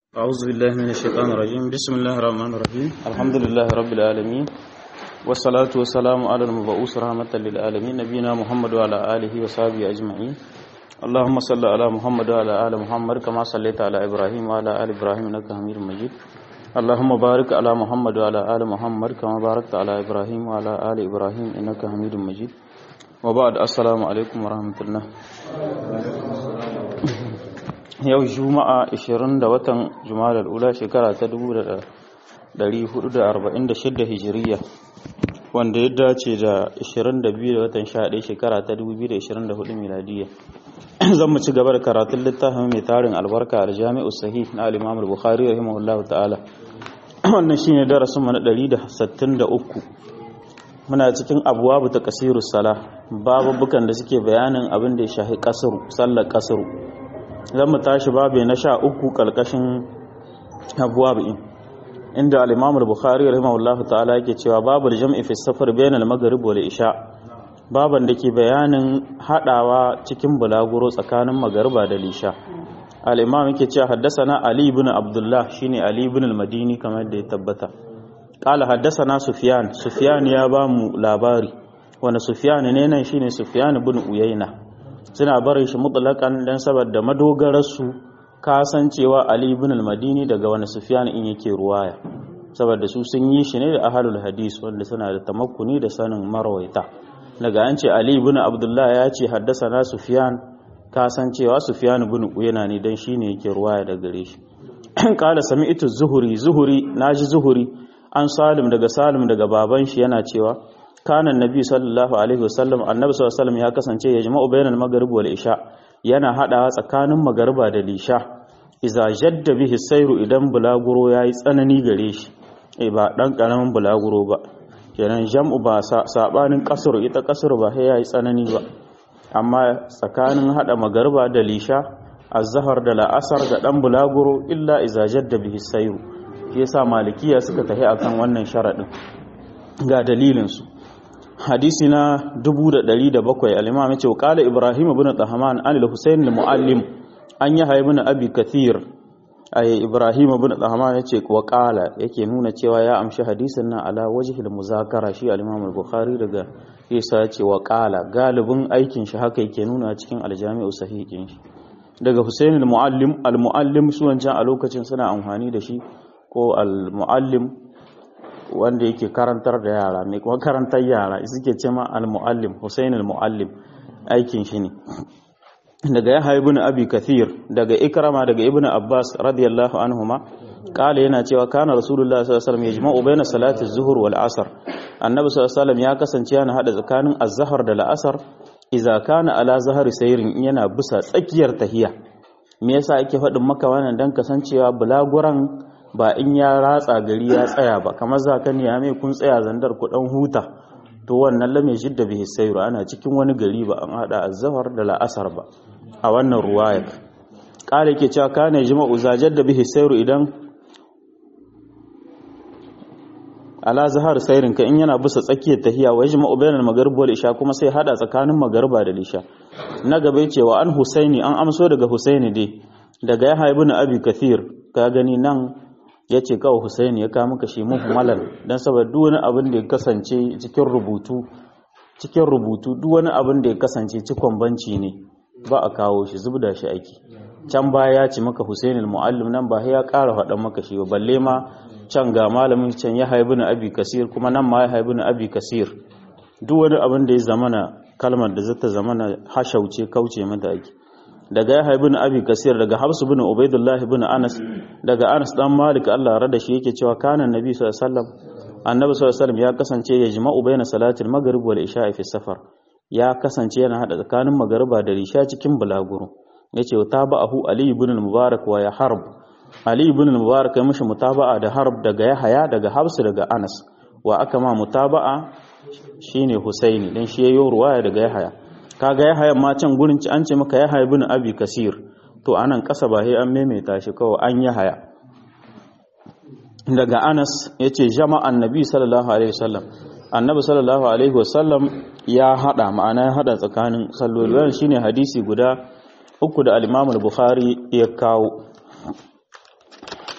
أعوذ بالله من الشيطان الرجيم بسم الله الرحمن الرحيم الحمد لله رب العالمين والصلاة والسلام على المبعوث رحمة للعالمين نبينا محمد وعلى آله وصحبه أجمعين اللهم صل على محمد وعلى آل محمد كما صليت على إبراهيم وعلى آل إبراهيم إنك حميد مجيد اللهم بارك على محمد وعلى آل محمد كما باركت على إبراهيم وعلى آل إبراهيم إنك حميد مجيد وبعد السلام عليكم ورحمة الله yau juma'a 20 da watan juma'a ula shekara ta 1446 hijiriya wanda ya dace da 22 da watan 11 shekara ta 2024 miladiya zan mu ci gaba da karatun littafin mai tarin albarka da jami'u sahih na al-imam al-bukhari rahimahullahu ta'ala wannan shine darasin mu na 163 muna cikin abuwabu ta kasirus sala babubukan da suke bayanin abin da ya shahi kasuru sallar kasuru zan mu tashi babu na sha uku kalkashin abuwa bi'in inda al-imam al-bukhari rahimahullahu ta'ala yake cewa babu jam'i fi safar bayan al-maghrib wal isha baban da ke bayanin hadawa cikin bulaguro tsakanin magariba da lisha al-imam yake cewa haddathana ali ibn abdullah shine ali ibn al-madini kamar da ya tabbata qala haddathana sufyan sufyan ya ba mu labari wanda sufyan ne nan shine sufyan ibn uyayna suna barin shi mutlakan dan saboda madogararsu kasancewa Ali ibn al-Madini daga wani Sufyan in yake ruwaya saboda su sun yi shi ne da ahlul hadis wanda suna da tamakkuni da sanin marwaita daga an ce Ali ibn Abdullah ya ce haddasa Sufyan kasancewa Sufyan ibn Uyayna ne dan shine yake ruwaya daga gare shi kala sami'tu zuhuri zuhuri naji zuhuri an Salim daga Salim daga baban shi yana cewa kanan nabi sallallahu alaihi wasallam annabi sallallahu alaihi wasallam ya kasance ya jama'u bainal maghrib wal isha yana hadawa tsakanin magariba da lisha iza jadda bihi sairu idan bulaguro yayi tsanani gare shi eh ba dan karamin bulaguro ba kenan jam'u ba sabanin kasur ita kasur ba sai yayi tsanani ba amma tsakanin hada magariba da lisha azhar da la'asar da dan bulaguro illa iza jadda bihi sairu shi yasa malikiya suka tafi akan wannan sharadin ga dalilin su hadisi na 1107 al-imam yace qala ibrahim ibn tahman an al-husayn al-muallim an yahya ibn abi kathir ay ibrahim ibn tahman yace wa qala yake nuna cewa ya amshi hadisin nan ala wajhil muzakara shi al-imam al-bukhari daga isa yace wa qala galibin aikin shi haka yake nuna cikin al-jami'u sahihin shi daga husayn al-muallim al-muallim su wancan a lokacin suna amfani da shi ko al-muallim wanda yake karantar da yara mai kuma karantar yara suke ce ma al-muallim Hussein al-muallim aikin shi ne daga ya ibn abi kathir daga ikrama daga ibn abbas radiyallahu anhuma kala yana cewa kana rasulullahi sallallahu alaihi wasallam yajma'u baina salati az-zuhr wal asr annabi sallallahu alaihi wasallam ya kasance yana hada tsakanin az-zuhr da al-asr idza kana ala zahri sayrin yana bisa tsakiyar tahiya me yasa ake faɗin maka wannan dan kasancewa bulaguran ba in ya ratsa gari ya tsaya ba kamar za ka niya mai kun tsaya zandar ku dan huta to wannan lamai jidda bihi sayru ana cikin wani gari ba an hada azhar da la'asar ba a wannan ruwaya kare ke cewa kana jima'u zajadda bihi sayru idan ala zahar sayrin ka in yana bisa tsakiyar tahiya wa jima'u bainal maghrib wal isha kuma sai hada tsakanin magariba da isha na gaba cewa an husaini an amso daga husaini dai daga ya haibu na abi kathir ka gani nan ya ce kawai Hussein ya kawo maka shi muhimmalan don saboda duk wani abin da ya kasance cikin rubutu cikin rubutu duk wani abin da ya kasance cikon banci ne ba a kawo shi zubda shi aiki can baya ya ce maka Hussein al-muallim nan ba ya ƙara faɗan maka shi ba balle ma can ga malamin can ya haibu na abi kasir kuma nan ma ya haibu na abi kasir duk wani abin da ya zamana kalmar da zata zamana hashauce kauce mata aiki daga ya bin abi kasir daga habsu bin ubaidullah bin anas daga anas dan malik Allah rada shi yake cewa kana nabi sallallahu alaihi wasallam annabi sallallahu alaihi wasallam ya kasance ya jima'u baina salatil maghrib wal isha fi safar ya kasance yana hada tsakanin magariba da isha cikin bulaguro yace tabahu ali ibn al-mubarak wa ya harb ali ibn al-mubarak ya mishi mutaba'a da harb daga yahaya daga habsu daga anas wa aka ma mutaba'a shine husaini dan shi yayin ruwaya daga yahaya kaga ya haya ma can gurin an ce maka ya haya bin abi kasir to anan kasa ba sai an maimaita shi kawai an ya haya daga anas ya ce jama'an nabi sallallahu alaihi wasallam annabi sallallahu alaihi wasallam ya hada ma'ana ya hada tsakanin salloli wannan shine hadisi guda uku da al-imam al-bukhari ya kawo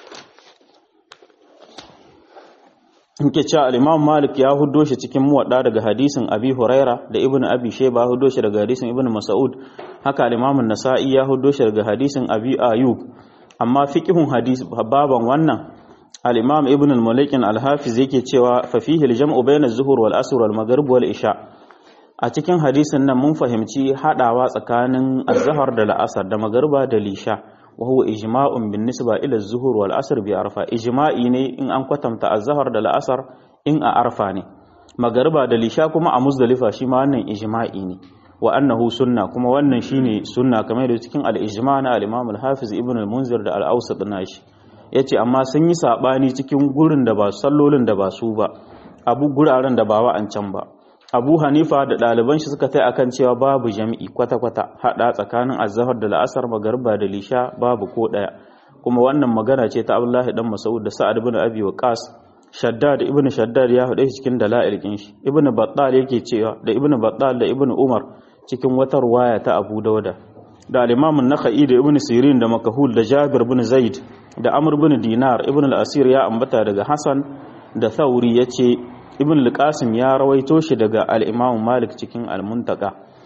nke cewa al-Imam Malik ya huddo shi cikin muwadda daga hadisin Abi Huraira da Ibn Abi Shayba huddo shi daga hadisin Ibn Mas'ud haka al-Imam An-Nasa'i ya huddo shi daga hadisin Abi Ayyub amma fiqhun hadis baban wannan al-Imam Ibn al-Malikin al-Hafiz yake cewa fa fihi al-jam'u bayna az-zuhur wal asr wal maghrib wal isha a cikin hadisin nan mun fahimci hadawa tsakanin az-zuhr da al-asr da magriba da lisha wa huwa ijma'un bin nisba ila az-zuhur wal asr bi arfa ijma'i ne in an kwatanta az-zuhr da al-asr in a arfa ne magriba da lisha kuma a muzdalifa shi ma wannan ijma'i ne wa annahu sunna kuma wannan shine sunna kamar da cikin al-ijma' na al-Imam al-Hafiz Ibn al-Munzir da al-Awsat nashi yace amma sun yi sabani cikin gurin da ba sallolin da ba su ba abu guraren da ba wa'ancan ba Abu Hanifa da ɗaliban shi suka tai akan cewa babu jami'i kwata-kwata hada tsakanin azhar da la'asar magariba da lisha babu ko daya kuma wannan magana ce ta Abdullahi dan Mas'ud da Sa'ad ibn Abi Waqqas Shaddad ibn Shaddad ya faɗe shi cikin dala'il kin shi Ibn Battal yake cewa da Ibn Battal da Ibn Umar cikin wata ruwaya ta Abu Dawuda da al-Imam an-Nakhai da Ibn Sirin da Makahul da Jabir ibn Zaid da Amr ibn Dinar Ibn al-Asir ya ambata daga Hasan da Thauri yace Ibn al-Qasim ya rawaito shi daga al-Imam Malik cikin al-Muntaka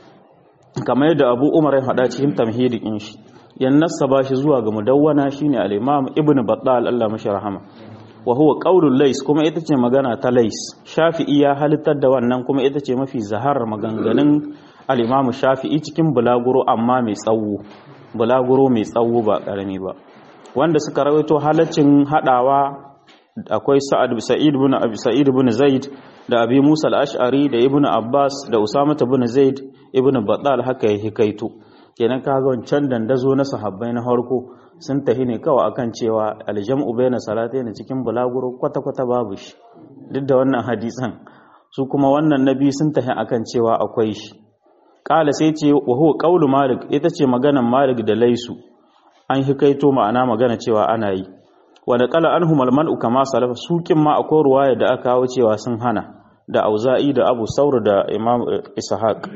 kamar yadda Abu Umar ya faɗa cikin tamhidi din shi yan nasaba shi zuwa ga mudawwana shine al-Imam Ibn Battal Allah mashi rahama wa huwa qaulul Lais kuma ita ce magana ta Lais Shafi'i ya halittar da wannan kuma ita ce mafi zahar maganganun al-Imam Shafi'i cikin bulaguro amma mai tsawo bulaguro mai tsawo ba karami ba wanda suka rawaito halaccin hadawa akwai Sa'ad Sa'id ibn Abi Sa'id ibn Zaid da Abi Musa al-Ash'ari da Ibn Abbas da Usama ibn Zaid ibn Battal haka ya hikaito kenan kaga wancan dandazo na sahabbai na harko sun tahi ne kawai akan cewa aljam'u baina salatayn cikin bulaguro kwata kwata babu shi duk da wannan hadisan su kuma wannan nabi sun tahi akan cewa akwai shi kala sai ce wa huwa qaulu malik ita ce maganan malik da laisu an hikaito ma'ana magana cewa ana yi wa da kala anhum almanu kama salafa sukin ma akwai ruwaya da aka kawo cewa sun hana da auza'i da abu saur da imam ishaq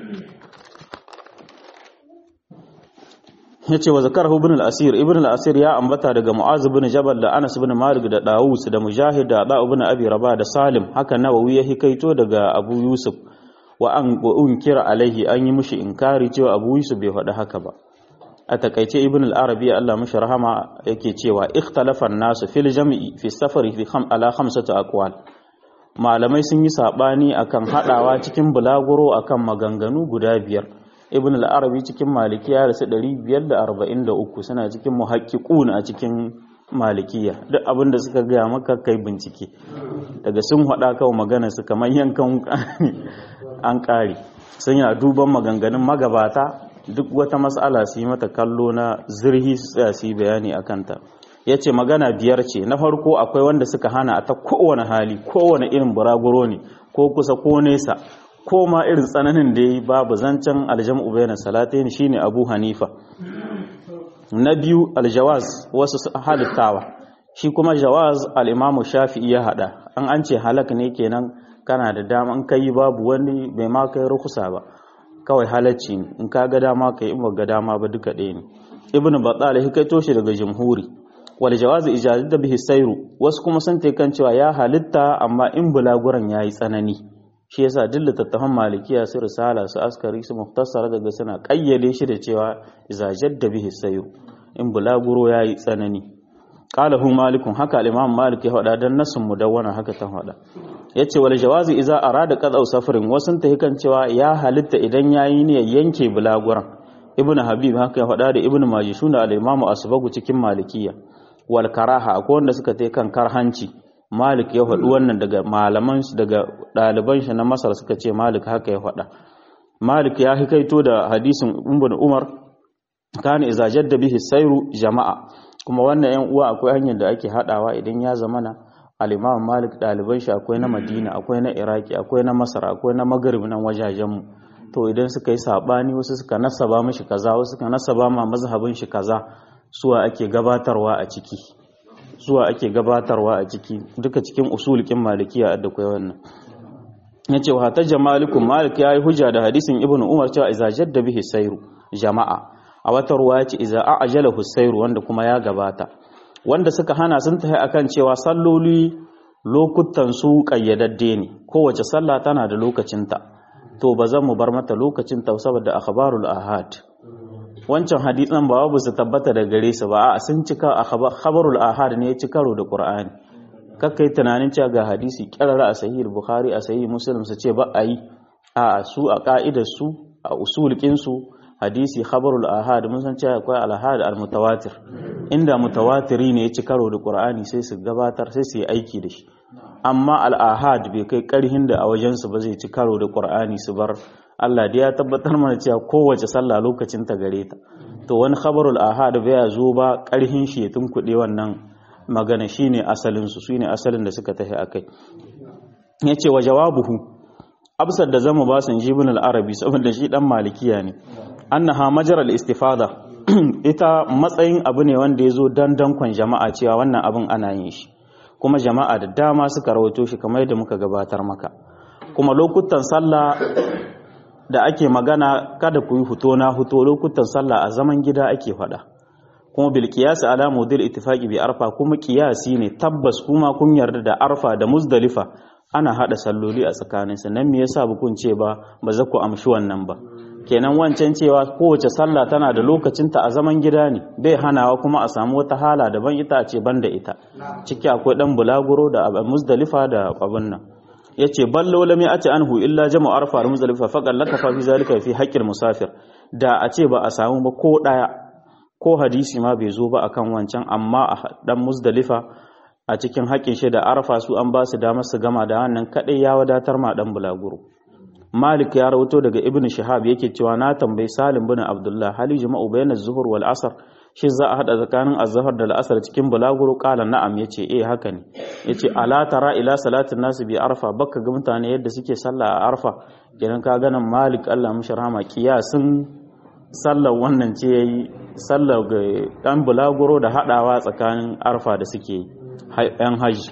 yace wa zakarahu ibn al-asir ibn al-asir ya ambata daga mu'az ibn jabal da anas ibn malik da dawus da mujahid da da ibn abi rabah da salim haka nawawi ya hikaito daga abu yusuf wa an unkira alaihi an yi mushi inkari cewa abu yusuf bai faɗi haka ba a takaice ibn al-arabi Allah mashi rahama yake cewa ikhtalafa an-nasu fil jam'i fi safari fi kham ala khamsati aqwal malamai sun yi sabani akan hadawa cikin bulaguro akan maganganu guda biyar ibn al-arabi cikin malikiya da su 543 suna cikin muhaqqiqun a cikin malikiya duk abinda suka gaya maka kai bincike daga sun hada kawai magana su kamar yankan an kare sun yana duban maganganun magabata duk wata matsala su yi mata kallo na zirhi su tsaya su yi bayani a kanta ya ce magana biyar ce na farko akwai wanda suka hana a ta kowane hali kowane irin buraguro ne ko kusa ko nesa ko ma irin tsananin da ya yi babu zancen aljam'u bayan salatain shine abu hanifa na biyu aljawaz wasu halittawa shi kuma jawaz al'imamu shafi'i ya hada an an ce halak ne kenan kana da dama in kai babu wani bai ma kai rukusa ba kawai halacci ne in ka ga dama kai in ba ga dama ba duka ɗaya ne ibn battal ya kaito shi daga jamhuri wal jawaz ijazat bihi sayru wasu kuma sun ta kan cewa ya halitta amma in bulaguran yayi tsanani shi yasa duk littattafan malikiya su risala su askari su muftasar daga suna kayyade shi da cewa iza jadda bihi sayru in bulaguro yayi tsanani qala hu malikun haka al-imam malik ya faɗa dan nasun mudawwana haka ta faɗa yace wal jawazi iza arada qad'u safarin wasun ta kan cewa ya halitta idan yayi ne yanke bulaguran ibnu habib haka ya faɗa da ibnu majishun da al-imam asbagu cikin malikiya wal karaha akwai wanda suka tai kan karhanci malik ya faɗi wannan daga malaman shi daga ɗaliban shi na masar suka ce malik haka ya faɗa malik ya hikaito da hadisin ibnu umar kana iza jadda bihi sayru jama'a kuma wannan yan uwa akwai hanyar da ake hadawa idan ya zamana al-imam malik ɗaliban shi akwai na madina akwai na iraki akwai na masar akwai na maghrib nan wajajen mu to idan suka yi sabani wasu suka nasaba mishi kaza wasu suka nasaba ma mazhabin shi kaza suwa ake gabatarwa a ciki suwa ake gabatarwa a ciki duka cikin usulikin malikiya da kai wannan yace wa hatta jamalikum malik yayi hujja da hadisin ibnu umar cewa iza jadda bihi sayru jama'a a wata ruwa ce iza a'jala husayru wanda kuma ya gabata wanda suka hana sun tafi akan cewa salloli lokutan su kayyadadde ne kowace sallah tana da lokacinta to ba zan mu bar mata lokacin ta saboda akhbarul ahad wancan hadisan ba babu su tabbata da gare su ba a sun cika akhbarul ahad ne ya ci karo da qur'ani kakkai tunanin cewa ga hadisi kirara a sahih bukhari a sahih muslim su ce ba a yi a su a ka'idar su a usulkin su hadisi khabarul ahad mun san cewa akwai al-ahad al-mutawatir inda mutawatiri ne ya ci karo da qur'ani sai su gabatar sai su yi aiki da shi amma al-ahad bai kai karhin da a wajen su ba zai ci karo da qur'ani su bar Allah da ya tabbatar mana cewa kowace sallah lokacin ta gare ta to wani khabarul ahad bai zo ba karhin shi ya tunkuɗe wannan magana shine asalin su shine asalin da suka tafi akai yace wa jawabuhu absar da zama ba san jibin al-arabi saboda shi dan malikiya ne annaha majaral istifada ita matsayin abu ne wanda ya zo dandankon jama'a cewa wannan abin ana yin shi kuma jama'a da dama suka rawaito shi kamar yadda muka gabatar maka kuma lokutan sallah da ake magana kada ku yi huto na huto lokutan sallah a zaman gida ake faɗa kuma bil qiyas ala mudil ittifaqi bi arfa kuma qiyasi ne tabbas kuma kun yarda da arfa da muzdalifa ana hada salloli a tsakaninsu nan me yasa bukun ce ba ba za ku amshi wannan ba kenan wancan cewa kowace sallah tana da lokacinta a zaman gida ne bai hanawa kuma a samu wata hala daban ita a ce banda ita ciki akwai dan bulaguro da muzdalifa da abin nan yace ballo lam ya'ti anhu illa jama'u arfa da muzdalifa faqal laka fa fi zalika fi haqqil musafir da a ce ba a samu ba ko daya ko hadisi ma bai zo ba akan wancan amma a dan muzdalifa a cikin haƙƙin shi da arfa su an ba su damar su gama da wannan kadai ya wadatar ma dan bulaguro Malik ya rawato daga Ibn Shihab yake cewa na tambayi Salim bin Abdullah hali jama'u bayna zuhur wal asr shi za a hada tsakanin azhar da al'asr cikin bulaguro qala na'am yace eh haka ne yace ala tara ila salatin nasu bi arfa baka ga mutane yadda suke sallah a arfa idan ka ganin Malik Allah mishi rahama kiyasin sallar wannan ce yayi sallar ga dan bulaguro da hadawa tsakanin arfa da suke yan hajji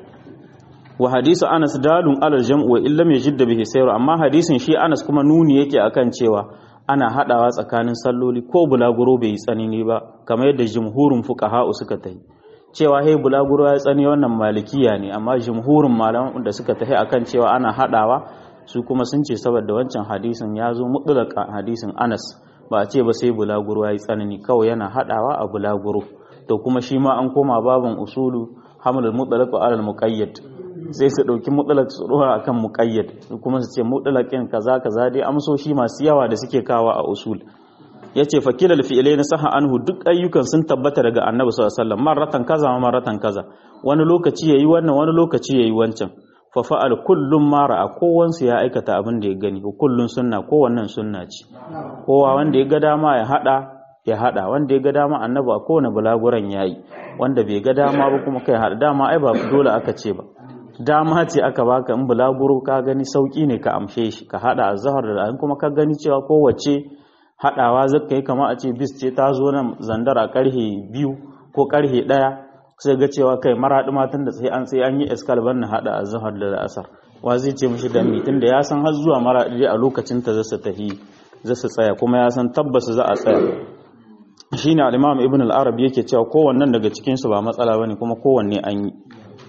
wa hadisu Anas dalun alal jam'u wa illam yajid bihi sayru amma hadisin shi Anas kuma nuni yake akan cewa ana hadawa tsakanin salloli ko bulaguro bai tsanani ba kamar yadda jumhurun fuqaha suka tayi cewa hey bulaguro ya tsani wannan malikiya ne amma jumhurun malaman da suka tahi akan cewa ana hadawa su kuma sun ce saboda wancan hadisin ya zo mutlaka hadisin Anas ba a ce ba sai bulaguro ya tsanani kawai yana hadawa a bulaguro to kuma shi ma an koma babin usulu hamlul mutlaq wa alal muqayyad sai su ɗauki mutlaq su ɗora akan muqayyad kuma su ce mutlaqin kaza kaza dai amsoshi masu yawa da suke kawa a usul yace fakilal fi'laina saha anhu duk ayyukan sun tabbata daga annabi sallallahu alaihi wasallam marratan kaza marratan kaza wani lokaci yayi wannan wani lokaci yayi wancan fa fa'al kullum ma ra'a kowansu ya aikata abin da ya gani kullun sunna kowannan sunna ce kowa wanda ya ga dama ya hada ya hada wanda ya ga dama annabi a kowane bulaguran yayi wanda bai ga dama ba kuma kai hada dama ai ba dole aka ce ba dama ce aka baka in bulaguro ka gani sauki ne ka amshe shi ka hada azhar da kuma ka gani cewa kowace hadawa zaka yi kama a ce bis ce ta zo nan zandara karhe biyu ko karhe ɗaya sai ga cewa kai maraɗi matan da sai an sai an yi eskal ban na hada azhar da asar wa zai ce mishi da mitin da ya san har zuwa maraɗi a lokacin ta zasu tafi zasu tsaya kuma ya san tabbas za a tsaya shine al-imam ibn al-arab yake cewa kowannen daga cikin su ba matsala bane kuma kowanne an yi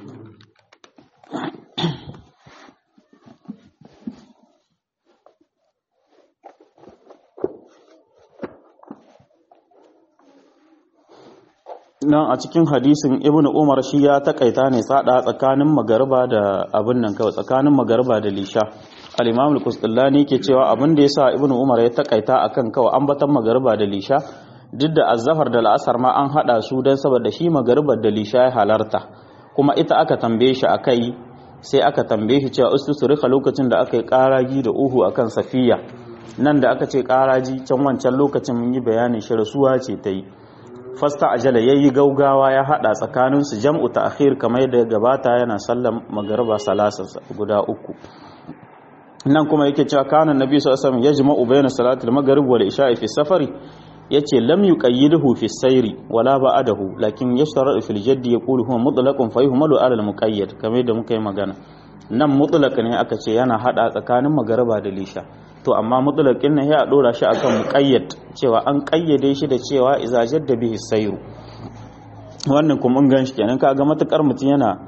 nan a cikin hadisin ibn umar shi ya takaita ne tsada tsakanin magariba da abin nan kawai tsakanin magariba da lisha al-imam al-qusdullani ke cewa abin da yasa ibn umar ya takaita akan kawai ambatan magariba da lisha duk da azzafar da la'asar ma an hada su dan saboda shi magariba da lisha ya halarta kuma ita aka tambaye shi akai sai aka tambaye shi cewa ustusrika lokacin da aka yi karagi da uhu akan safiya nan da aka ce karaji can wancan lokacin mun yi bayanin shi rasuwa ce ta yi fasta ajala yayi gaugawa ya hada tsakanin su jam'u ta'khir kamar yadda gabata yana sallan magriba salasa guda uku nan kuma yake cewa kana nabi sallallahu alaihi wasallam yajma'u bayna salatil maghrib wal isha'i fi safari yace lam yuqayyiduhu fi sayri wala ba'dahu lakin yashtara'u fil jaddi yaqulu huwa mutlaqun fa yuhmalu ala al muqayyad kamar yadda muka yi magana nan mutlaq ne aka ce yana hada tsakanin magriba da lisha to amma mutlaqin nan ya dora shi akan muqayyad cewa an kayyade shi da cewa iza jadda bihi sayru wannan kuma mun gan shi kenan kaga matukar mutun yana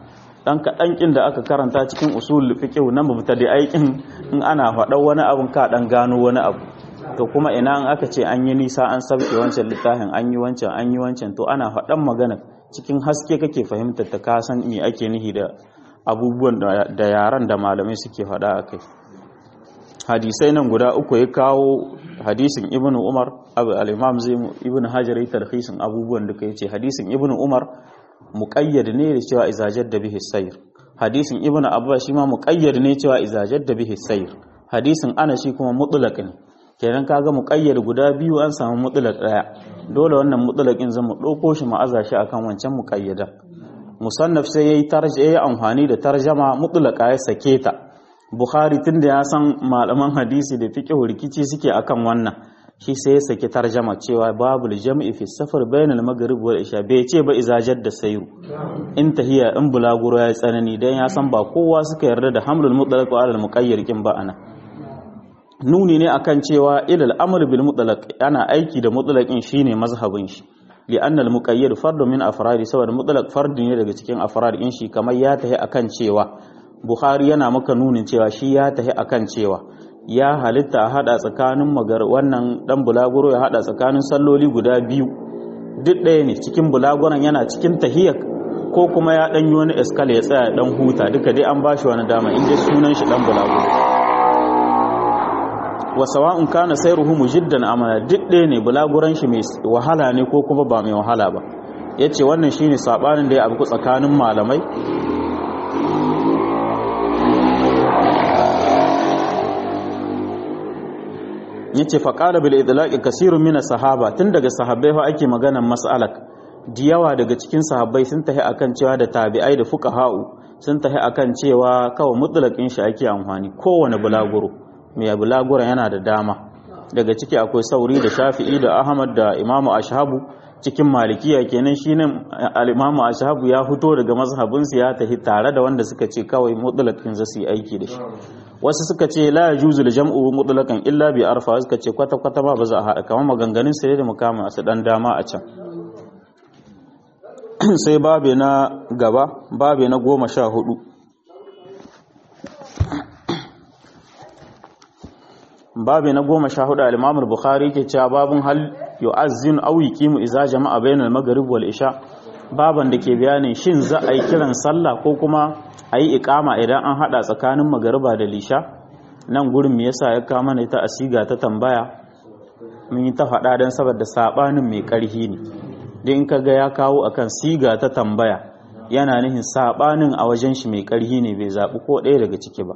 dan kaɗan kin da aka karanta cikin usul fiqh na mubtadi'ai kin in ana faɗa wani abun ka dan gano wani abu to kuma ina an aka ce an yi nisa an sabke wancan littafin an yi wancan an yi wancan to ana faɗan magana cikin haske kake fahimtar ta ka san me ake nihi da abubuwan da yaran da malamai suke faɗa a kai hadisai nan guda uku ya kawo hadisin ibnu umar al-imam zai ibnu hajar ya tarhisin abubuwan da kai ce hadisin ibnu umar muqayyad ne da cewa izajad da bihi sayr hadisin ibnu abbas shi ma muqayyad ne cewa izajad da bihi sayr hadisin ana shi kuma mutlaq ne kenan kaga muqayyad guda biyu an samu mutlaq daya dole wannan mutlaqin zan mu dauko shi mu aza shi akan wancan muqayyada musannaf sai yayi tarjama yayi amfani da tarjama mutlaqa ya sake ta bukhari tunda ya san malaman hadisi da fiqh rikici suke akan wannan shi sai ya saki tarjama cewa babul jam'i fi safar bainal maghrib wal isha bai ce ba izajat da sayru in tahiya in bulaguro ya tsanani dan ya san ba kowa suka yarda da hamlul mutlaq wa al muqayyir kin ba ana nuni ne akan cewa ilal amr bil mutlaq ana aiki da mutlaqin shine mazhabin shi li'an al-muqayyad fardun min afradi saboda mutlaq fardin ne daga cikin afrad in shi kamar ya tahi akan cewa bukhari yana maka nunin cewa shi ya tahi akan cewa ya halitta a hada tsakanin magar wannan dan bulaguro ya hada tsakanin salloli guda biyu duk ɗaya ne cikin bulaguron yana cikin tahiyyak ko kuma ya dan yi wani eskala ya tsaya dan huta duka dai an bashi wani dama in dai sunan shi dan bulaguro wa sawa'un kana sayruhu mujiddan amana duk ɗaya ne bulaguran shi mai wahala ne ko kuma ba mai wahala ba yace wannan shine sabanin da ya abu tsakanin malamai yace fa qala bil idlaqi kasirun min sahaba tun daga sahabbai fa ake maganan mas'alak diyawa daga cikin sahabbai sun tahi akan cewa da tabi'ai da fuqaha'u sun tahi akan cewa kawai mutlaqin shi ake amfani kowane bulaguro mai bulaguran yana da dama daga ciki akwai sauri da shafi'i da ahmad da imamu ashabu cikin malikiya kenan shi ne al'imamu ashabu ya fito daga mazhabinsu ya tafi tare da wanda suka ce kawai mutlaqin zasu yi aiki da shi wasu suka ce la yajuzu jam'u mutlaqan illa bi arfa suka ce kwata kwata ba ba za a haɗa kamar maganganun sai da mukama su dan dama a can sai babe na gaba babe na goma sha hudu babi na goma sha hudu al-imam al-bukhari ke cewa babun hal yu'azzin aw yuqimu idza jama'a bainal maghrib wal isha baban da ke bayanin shin za a yi kiran sallah ko kuma a yi iqama idan an hada tsakanin magariba da lisha nan gurin me yasa ya kawo mana ita asiga ta tambaya mun yi ta faɗa dan saboda sabanin mai karhi ne dan in kaga ya kawo akan siga ta tambaya yana nihin sabanin a wajen shi mai karhi ne bai zabi ko ɗaya daga ciki ba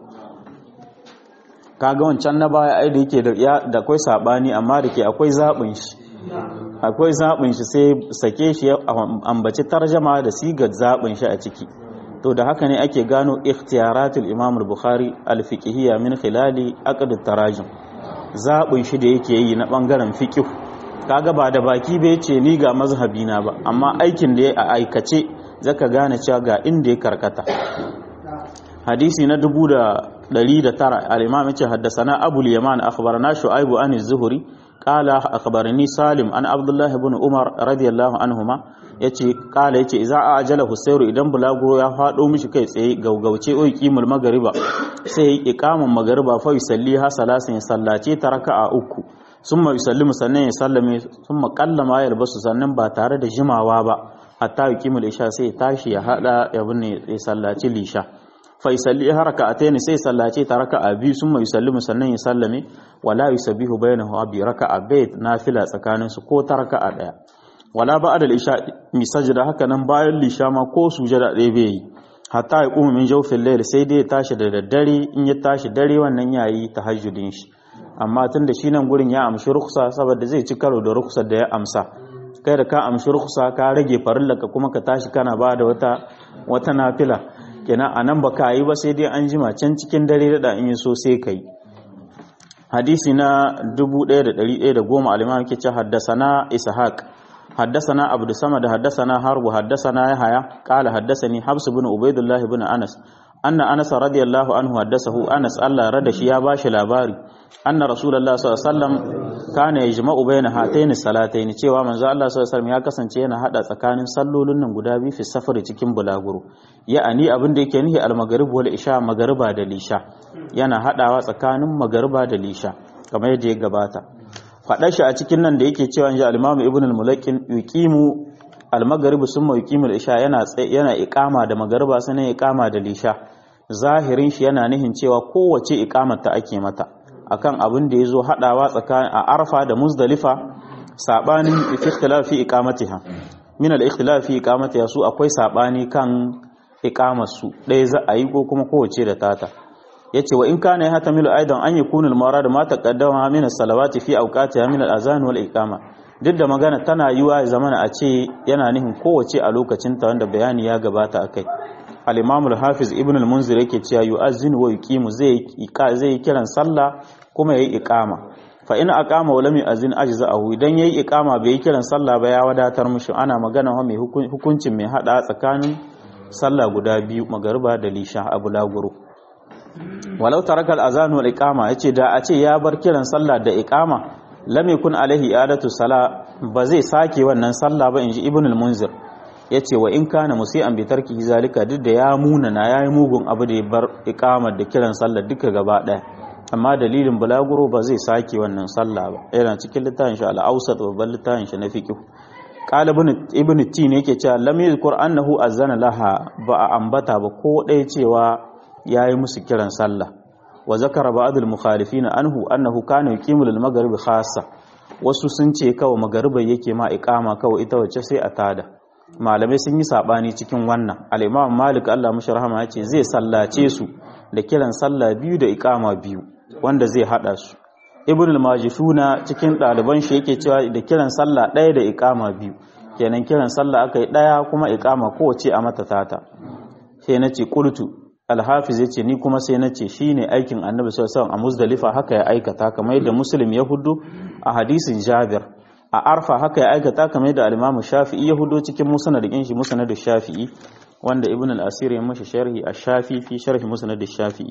kaga wancan na baya ai da yake da akwai sabani amma da ke akwai zaɓin shi akwai zaɓin shi sai sake shi ambaci tarjama da sigar zaɓin shi a ciki to da haka ne ake gano ikhtiyaratul imam al-bukhari al-fiqhiyya min khilali aqd tarajim zaɓin shi da yake yi na bangaren fiqh kaga ba da baki bai ce ni ga mazhabi na ba amma aikin da ya aikace zaka gane cewa ga inda ya karkata hadisi na dubu da ɗari da tara al'imam ce haddasana abul yaman akhbarana shu'aibu an zuhuri qala akhbarani salim an abdullah ibn umar radiyallahu anhuma yace qala yace idza ajala husayru idan bulago ya fado mishi kai tsaye gaugauce oi qimul magriba sai iqamun magriba fa yusalli ha salasin sallace ta raka'a uku summa yusallimu sannan ya sallame summa qallama ya albasu sannan ba tare da jimawa ba hatta yuqimul isha sai tashi ya hada ya binne ya sallaci lisha faisalli haraka ataini sai sallace ta raka'a biyu sun mai yusallimu sannan ya sallame wala yusabbihu bainahu bi raka'a bayt nafila tsakanin su ko ta raka'a daya wala ba'da al-isha mi sajda haka nan bayan lisha ma ko sujada ɗaya bai yi hatta ya kuma min jawfil layl sai dai ya tashi da daddare in ya tashi dare wannan yayi tahajjudin shi amma tun da shi nan gurin ya amshi ruksa saboda zai ci karo da ruksar da ya amsa kai da ka amshi ruksa ka rage farillaka kuma ka tashi kana ba da wata wata nafila kenan a nan ba ka yi ba sai dai an jima can cikin dare da in yi so sai ka yi hadisi na 1110 al-imam yake ce haddasana ishaq haddasana abdu samad haddasana harbu haddasana yahya qala haddasani habs ibn ubaidullah ibn anas anna anas radiyallahu anhu haddasahu anas Allah rada shi ya bashi labari anna rasulullah sallallahu alaihi wasallam kana yajma'u baina hatayn salatayn cewa manzo Allah sallallahu alaihi wasallam ya kasance yana hada tsakanin sallolin nan guda biyu fi safari cikin bulaguro ya'ani abin da yake nihi al-maghrib wal isha magariba da lisha yana hadawa tsakanin magariba da lisha kamar yadda ya gabata faɗa shi a cikin nan da yake cewa inji al-imam ibn al-mulakin yuqimu al-maghrib summa yuqimu al-isha yana yana iqama da magariba sanan iqama da lisha zahirin shi yana nihin cewa kowace iqamar ta ake mata akan abin da yazo hadawa tsakanin a arfa da muzdalifa sabanin fi ikhtilaf fi iqamatiha min al-ikhtilaf fi iqamatiha su akwai sabani kan iqamar su ɗaya za a yi ko kuma kowace da tata yace wa in kana ya hatamilu aidan an yakuna al-marad ma taqaddama min as-salawati fi awqatiha min al-azan wal iqama duk da magana tana yiwa ya zamana a ce yana nihin kowace a lokacin ta wanda bayani ya gabata akai al-imam al-hafiz ibn al-munzir yake cewa yu'azzinu wa yuqimu zai zai kiran sallah kuma yayi iqama fa in aqama wa lam yu'azzin ajza'ahu idan yayi iqama bai yi kiran sallah ba ya wadatar mushi ana magana wa mai hukuncin mai hada tsakanin sallah guda biyu magariba da lisha abu laguru walau taraka al-azan wal iqama yace da a ce ya bar kiran sallah da iqama lam yakun alaihi i'adatu sala ba zai sake wannan sallah ba inji ibn al-munzir yace wa in kana musian bi tarkihi zalika duk da ya muna na yayi mugun abu da ya bar iqamar da kiran sallah duka gaba daya amma dalilin bulaguro ba zai sake wannan sallah ba yana cikin littafin shi al-awsat babban littafin shi na fiqh qala ibn ibn tin yake cewa lam yadhkur annahu azana laha ba a ambata ba ko ɗaya cewa yayi musu kiran sallah wa zakara ba'd al-mukhalifin anhu annahu kana yuqimu lil maghrib khassa wasu sun ce kawai magariba yake ma iqama kawai ita wacce sai a tada malamai sun yi sabani cikin wannan al-imam malik Allah mushi rahama yace zai sallace su da kiran sallah biyu da iqama biyu wanda zai hada su ibn al-majishuna cikin ɗaliban shi yake cewa da kiran sallah ɗaya da iqama biyu kenan kiran sallah aka yi ɗaya kuma iqama kowace a mata tata sai nace qultu al-hafiz yace ni kuma sai nace shine aikin annabi sallallahu alaihi wasallam a muzdalifa haka ya aikata kamar yadda muslim ya hudu a hadisin jabir a arfa haka ya aikata kamar yadda al-imam shafi'i ya hudu cikin musnad din shi musnad shafi'i wanda ibn al-asir ya mashi sharhi ash-shafi fi sharhi musnad ash-shafi'i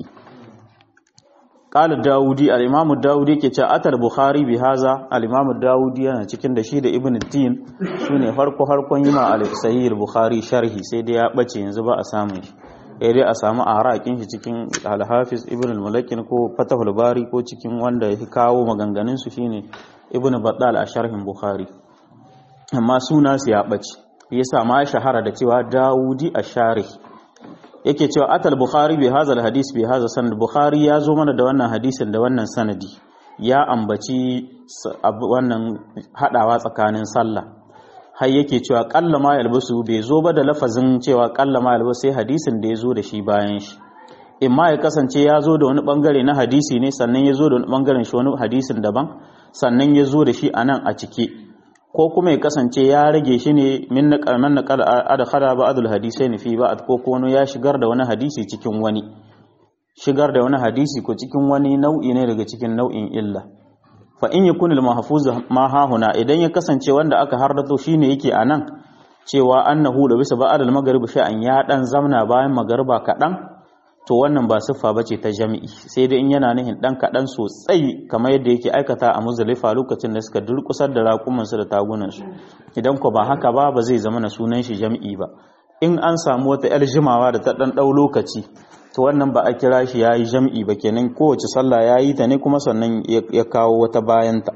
قال الداودي الامام الداودي yake cewa atal bukhari bi haza al-imam الداودي yana cikin da shi da ibn tin sune farko harkon yima al-sahih al-bukhari sharhi sai dai ya bace yanzu ba a samu shi sai dai a samu arakin shi cikin al-hafiz ibn al-mulakin ko fatahul bari ko cikin wanda ya kawo maganganun su shine ibn battal a sharhin bukhari amma suna su ya bace yasa ma shahara da cewa daudi ash-sharih yake cewa atal bukhari bi hadha hadis bi hadha sanad bukhari ya zo mana da wannan hadisin da wannan sanadi ya ambaci wannan hadawa tsakanin sallah har yake cewa qalla ma yalbasu bai zo ba da lafazin cewa qalla ma yalbasu sai hadisin da ya zo da shi bayan shi imma ya kasance ya zo da wani bangare na hadisi ne sannan ya zo da wani bangaren shi wani hadisin daban sannan ya zo da shi anan a cike ko kuma ya kasance ya rage shi ne min na karman na adkhara ba'dul hadisai fi ba'd ko kuma ya shigar da wani hadisi cikin wani shigar da wani hadisi ko cikin wani nau'i ne daga cikin nau'in illa fa in yakun al mahfuz ma ha huna idan ya kasance wanda aka hardato shine yake anan cewa annahu da bisa ba'd al maghrib sha'an ya dan zamna bayan magriba kadan to wannan ba siffa bace ta jami'i sai dai in yana nihin dan kadan sosai kamar yadda yake aikata a Muzdalifa lokacin da suka durkusar da raƙuman su da tagunan su idan ko ba haka ba ba zai zama na sunan shi jami'i ba in an samu wata yar jimawa da ta dan dau lokaci to wannan ba a kira shi yayi jami'i ba kenan kowace sallah yayi ta ne kuma sannan ya kawo wata bayanta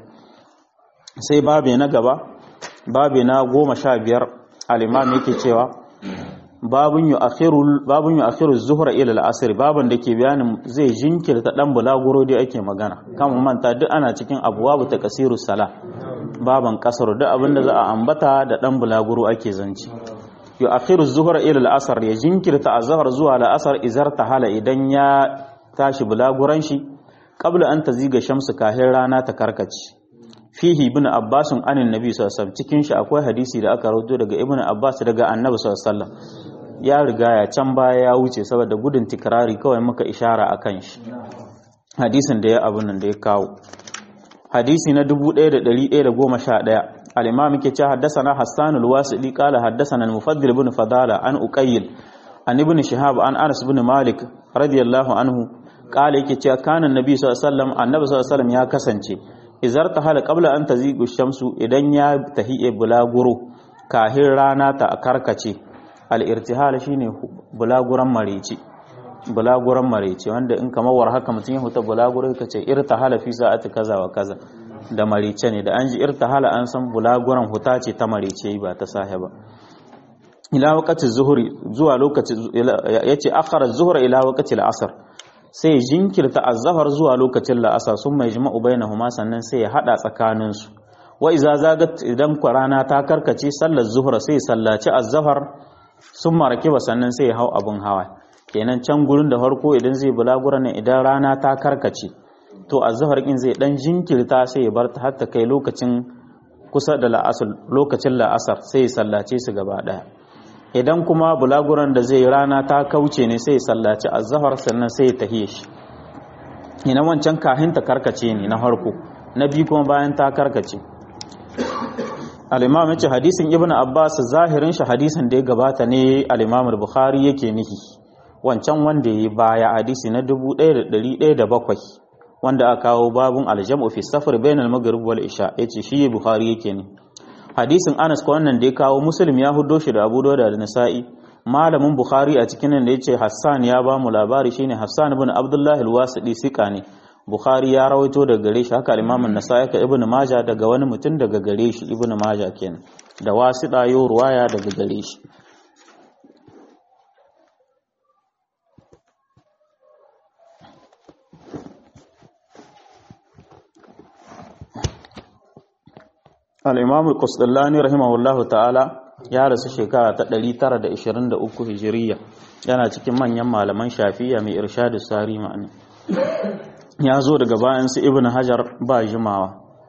sai babe na gaba babe na goma sha biyar al-imam yake cewa babun yu akhiru babun yu akhiru zuhra ila al-asr baban da ke bayanin zai jinkirta dan bulaguro dai ake magana kan manta duk ana cikin abwabu takasiru sala baban kasar duk abinda za a ambata da dan bulaguro ake zanci yu akhiru zuhra ila al-asr ya jinkirta azhar zuwa al-asr izar hala idan ya tashi bulaguran shi qabla an taziga shamsu kahin rana ta karkace fihi ibn abbas anin nabi sallallahu alaihi wasallam cikin shi akwai hadisi da aka rawaito daga ibn abbas daga annabi sallallahu alaihi wasallam ya riga ya can baya ya wuce saboda gudun tikrari kawai muka ishara akan shi hadisin da ya abun nan da ya kawo hadisi na 1111 al-imam yake cewa haddathana hassan al-wasili qala haddathana al-mufaddil ibn fadala an uqayl an ibn shihab an anas ibn malik radiyallahu anhu qala yake cewa kana annabi sallallahu alaihi wasallam annabi sallallahu alaihi wasallam ya kasance izar ta hala qabla an tazigu shamsu idan ya tahiye bulaguro kahin rana ta karkace al irtihal shine bulaguran mareci bulaguran mareci wanda in kamar war haka mutum ya huta bulaguro ka ce irtahala fi sa'ati kaza wa kaza da marice ne da an ji irtahala an san bulaguran huta ce ta marice ba ta sahiba ila waqti zuhri zuwa lokaci yace akhara zuhra ila waqti al-asr sai jinkirta azhar zuwa lokacin la'asar sun mai jima'u bainahuma sannan sai ya hada tsakanin su wa iza zagat idan rana ta karkace sallar zuhra sai sallaci azhar sun marake ba sannan sai ya hau abun hawa kenan can gurin da farko idan zai bulagura ne idan rana ta karkace to azhar din zai dan jinkirta sai ya bar ta har ta kai lokacin kusa da la'asar lokacin la'asar sai ya sallace su gaba daya idan kuma bulaguran da zai rana ta kauce ne sai ya sallaci azhar sannan sai ya tahiye shi ina wancan kahin ta karkace ne na farko na biyu kuma bayan ta karkace al-imam yace hadisin ibnu abbas zahirin shi hadisin da ya gabata ne al-imam al-bukhari yake nihi wancan wanda ya yi baya hadisi na 1107 wanda aka kawo babun aljam'u fi safar bainal maghrib wal isha yace shi bukhari yake ne hadisin Anas ko wannan da ya kawo muslim ya huddo shi da Abu Dawud da Nasa'i malamin bukhari a cikin nan da yace Hassan ya ba mu labari shine Hassan ibn Abdullah al-Wasiti sika ne bukhari ya rawaito daga gare shi haka Imam an-Nasa'i ka Ibn Majah daga wani mutum daga gare shi Ibn Majah kenan da wasida yo ruwaya daga gare shi al'imam al-kusdallani rahimahullahu ta'ala ya rasu shekara ta 923 hijiriya yana cikin manyan malaman shafiya mai irshadu sari ma'ani ya zo daga bayan su ibn hajar ba jimawa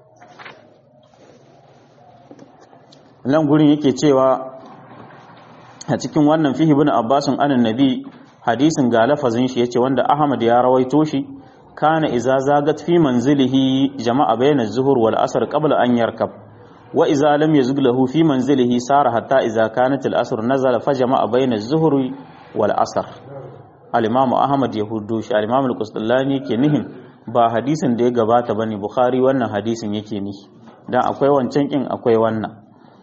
nan gurin yake cewa a cikin wannan fihi bin abbasin anan nabi hadisin ga lafazin shi yace wanda ahmad ya rawaito shi kana iza zagat fi manzilihi jama'a bayna az-zuhur wal asr qabla an yarkab wa iza lam yazug lahu fi manzilihi sara hatta iza kanat al-asr nazala fajama'a bayna az-zuhri wal asr al-imam ahmad ya huddo shi al-imam al-qusdallani ke nihin ba hadisin da ya gabata bane bukhari wannan hadisin yake nihi dan akwai wancan kin akwai wannan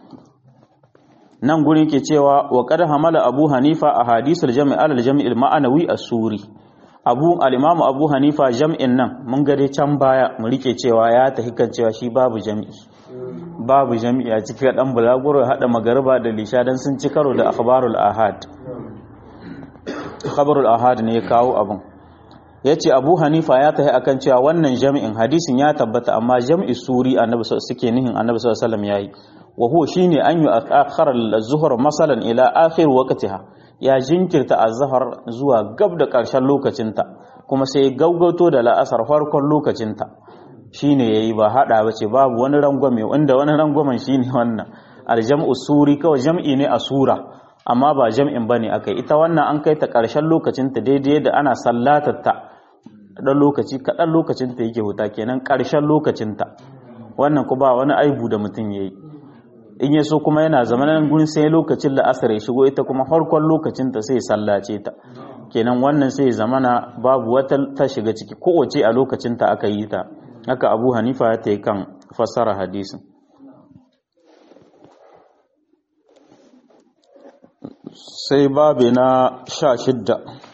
nan gurin ke cewa wa qad hamala abu hanifa a hadisul jami' al-jami' al-ma'anawi as-suri abu al-imam abu hanifa jam'in nan mun ga dai can baya mu rike cewa ya tafi kan cewa shi babu jami'i babu jami'i a cikin dan bulaguro hada magariba da lisha dan sun ci karo da akhbarul ahad khabarul ahad ne ya kawo abun yace abu hanifa ya tafi akan cewa wannan jami'in hadisin ya tabbata amma jam'i suri annabi suke nihin annabi sallallahu alaihi wasallam yayi wa huwa shine an yu akhara az-zuhr masalan ila akhir waqtiha ya jinkirta az-zuhr zuwa gab da karshen lokacinta kuma sai gaugauto da la'asar farkon lokacinta shine yayi ba hada bace babu wani rangwame wanda wani rangwamen shine wannan al-jam'u suri kawai jam'i ne a sura amma ba jam'in bane akai ita wannan an kai ta karshen lokacinta daidai da ana sallatar ta dan lokaci kadan lokacinta yake huta kenan karshen lokacinta wannan ku ba wani aibu da mutum yayi in ya so kuma yana zamanin gurin sai lokacin la'asar ya shigo ita kuma farkon lokacin ta sai sallace ta kenan wannan sai zamana babu wata ta shiga ciki kowace a lokacin ta aka yi ta haka abu hanifa ya ta yi kan fassara hadisin sai babe na sha shidda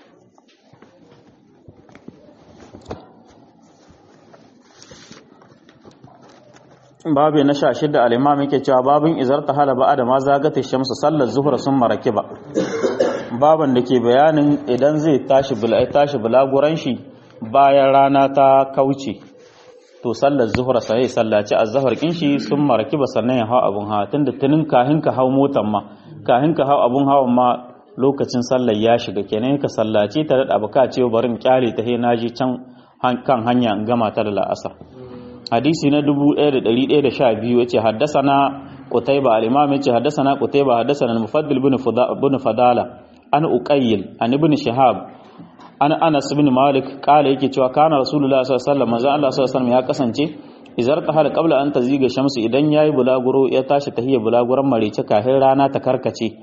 babu na sha shida al'imam yake cewa babin izar ta halaba da ma zagata shamsu sallar zuhur sun maraki ba baban da ke bayanin idan zai tashi tashi bulaguran shi bayan rana ta kauce to sallar zuhur sai sallaci azhar kin shi sun maraki ba sannan ya hau abun hawa tunda tunin kahin ka hau motan ma kahin ka hau abun hawan ma lokacin sallar ya shiga kenan ka sallaci ta da abuka ce barin kyale ta he naji can kan hanya in gama ta da la'asar hadisi na 1112 yace haddasana qutayba al-imam yace haddasana qutayba haddasana al-mufaddil ibn fadala an uqayyil an ibn shihab an anas ibn malik kala yake cewa kana rasulullah sallallahu alaihi wasallam manzo Allah sallallahu alaihi wasallam ya kasance izar tahal qabla an taziga shamsu idan yayi bulaguro ya tashi tahiyya bulaguran marece kafin rana ta karkace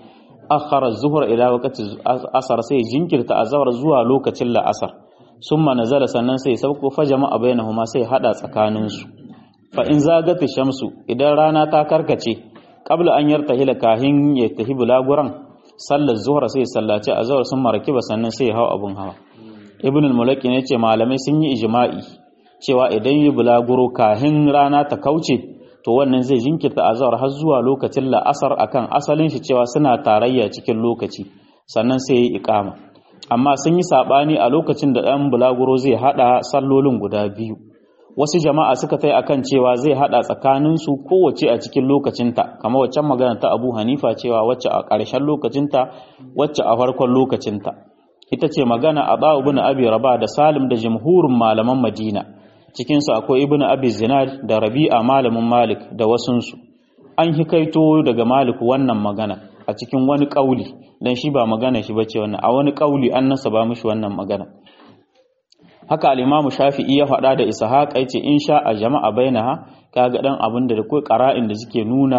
akhara zuhur ila waqti asar sai jinkirta azhar zuwa lokacin la'asar summa nazala sannan sai sauko fa jama'a bainahuma sai hada tsakanin su fa in zagati shamsu idan rana ta karkace qabla an yartahila kahin ya tahi bulaguran sallar zuhur sai sallaci azhar sun marakiba sannan sai hau abun hawa ibn al-mulaki ne ce malamai sun yi ijma'i cewa idan yi bulaguro kahin rana ta kauce to wannan zai jinkirta azhar har zuwa lokacin la'asar akan asalin shi cewa suna tarayya cikin lokaci sannan sai yi iqama amma sun yi sabani a lokacin da dan bulaguro zai hada sallolin guda biyu wasu jama'a suka tai akan cewa zai hada tsakanin su kowace a cikin lokacinta kamar waccan magana ta Abu Hanifa cewa wacce a ƙarshen lokacinta wacce a farkon lokacinta ita ce magana a ba ibn abi raba da salim da jumhurin malaman madina cikinsu akwai ibn abi zinad da rabi'a malamin malik da wasunsu an hikaito daga malik wannan magana a cikin wani kauli dan shi ba magana shi bace wannan a wani kauli an nasaba mishi wannan magana haka al-imamu shafi'i ya faɗa da ishaq yace in sha a jama'a bainaha kaga dan abin da kai qara'in da suke nuna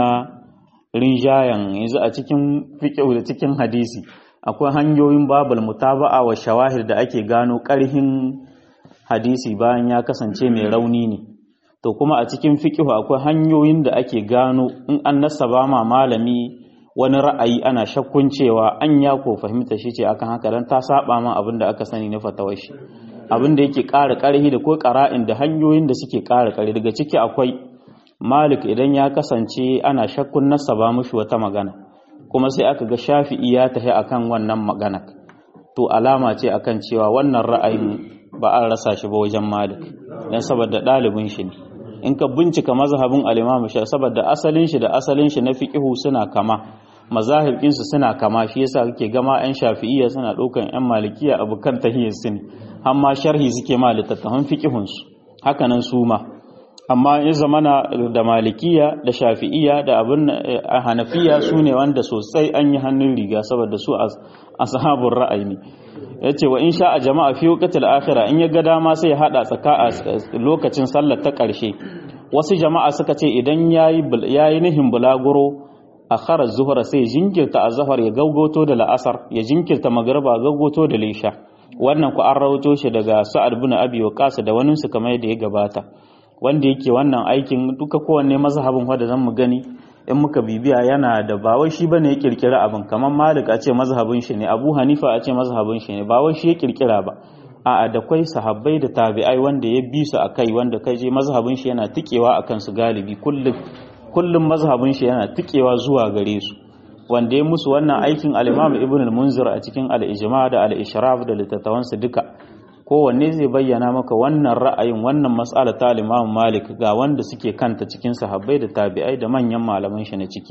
rinjayan yanzu a cikin fiqh da cikin hadisi akwai hanyoyin babul mutaba'a wa shawahir da ake gano ƙarhin hadisi bayan ya kasance mai rauni ne to kuma a cikin fiqh akwai hanyoyin da ake gano in an nasaba ma malami wani ra'ayi ana shakkun cewa an ya ko fahimta shi ce akan haka dan ta saba ma abin da aka sani na fatawar shi abin da yake ƙara ƙarhi da ko ƙara'in da hanyoyin da suke ƙara ƙarhi daga ciki akwai malik idan ya kasance ana shakkun nasaba mushi wata magana kuma sai aka ga shafi'i ya tafi akan wannan magana to alama ce akan cewa wannan ra'ayin ba an rasa shi ba wajen malik dan saboda ɗalibin shi ne in ka bincika mazhabin al-imam shafi saboda asalin shi da asalin shi na fiqhu suna kama mazahibin su suna kama shi yasa kake gama yan shafi'iyya suna ɗaukan yan malikiya abukan tahiyyar su ne amma sharhi suke ma littattafan fiqhun su haka nan su ma amma ya zamana da malikiya da shafi'iya da abin hanafiya su ne wanda sosai an yi hannun riga saboda su a sahabun ra'ayi ne ya ce wa in sha a jama'a fi wukatul akhira in ya ga dama sai ya hada tsaka a lokacin sallar ta ƙarshe wasu jama'a suka ce idan ya yi nihin bulaguro a kharar zuhura sai jinkirta a zahar ya gaugoto da la'asar ya jinkirta magarba gaugoto da lisha wannan ku an rawato shi daga sa'ad bin abi waqas da wani su kamar yadda ya gabata wanda yake wannan aikin duka kowanne mazhabin wanda zan mu gani in muka bibiya yana da ba wai shi bane ya kirkira abin kamar Malik a ce mazhabin shi ne Abu Hanifa a ce mazhabin shi ne ba wai shi ya kirkira ba a'a da kwai sahabbai da tabi'ai wanda ya bi su akai wanda kai je mazhabin shi yana tikewa akan su galibi kullum kullum mazhabin shi yana tikewa zuwa gare su wanda ya musu wannan aikin al-Imam Ibn al-Munzir a cikin al-Ijma da al-Ishraf da littattafansa duka kowanne zai bayyana maka wannan ra'ayin wannan mas'ala ta Imam Malik ga wanda suke kanta cikin sahabbai da tabi'ai da manyan malaman shi na ciki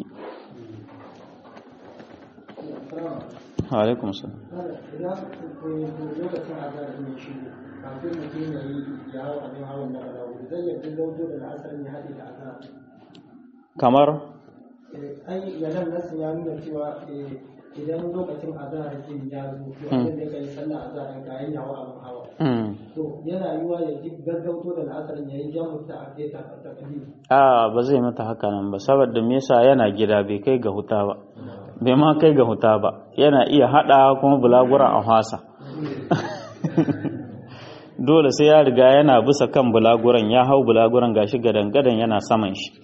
alaikum salam kamar ai yanar nasu ya nuna cewa idan lokacin azahar ke ya zo to abin da kai sallah azahar ga yin yawa abin hawa to yana yiwa ya ji gaggauto da la'asarin ya yi jamu ta ake ta takali a ba zai mata haka nan ba saboda me yasa yana gida bai kai ga huta ba bai ma kai ga huta ba yana iya hada kuma bulaguran a hasa dole sai ya riga yana bisa kan bulaguran ya hau bulaguran gashi gadan gadan yana saman shi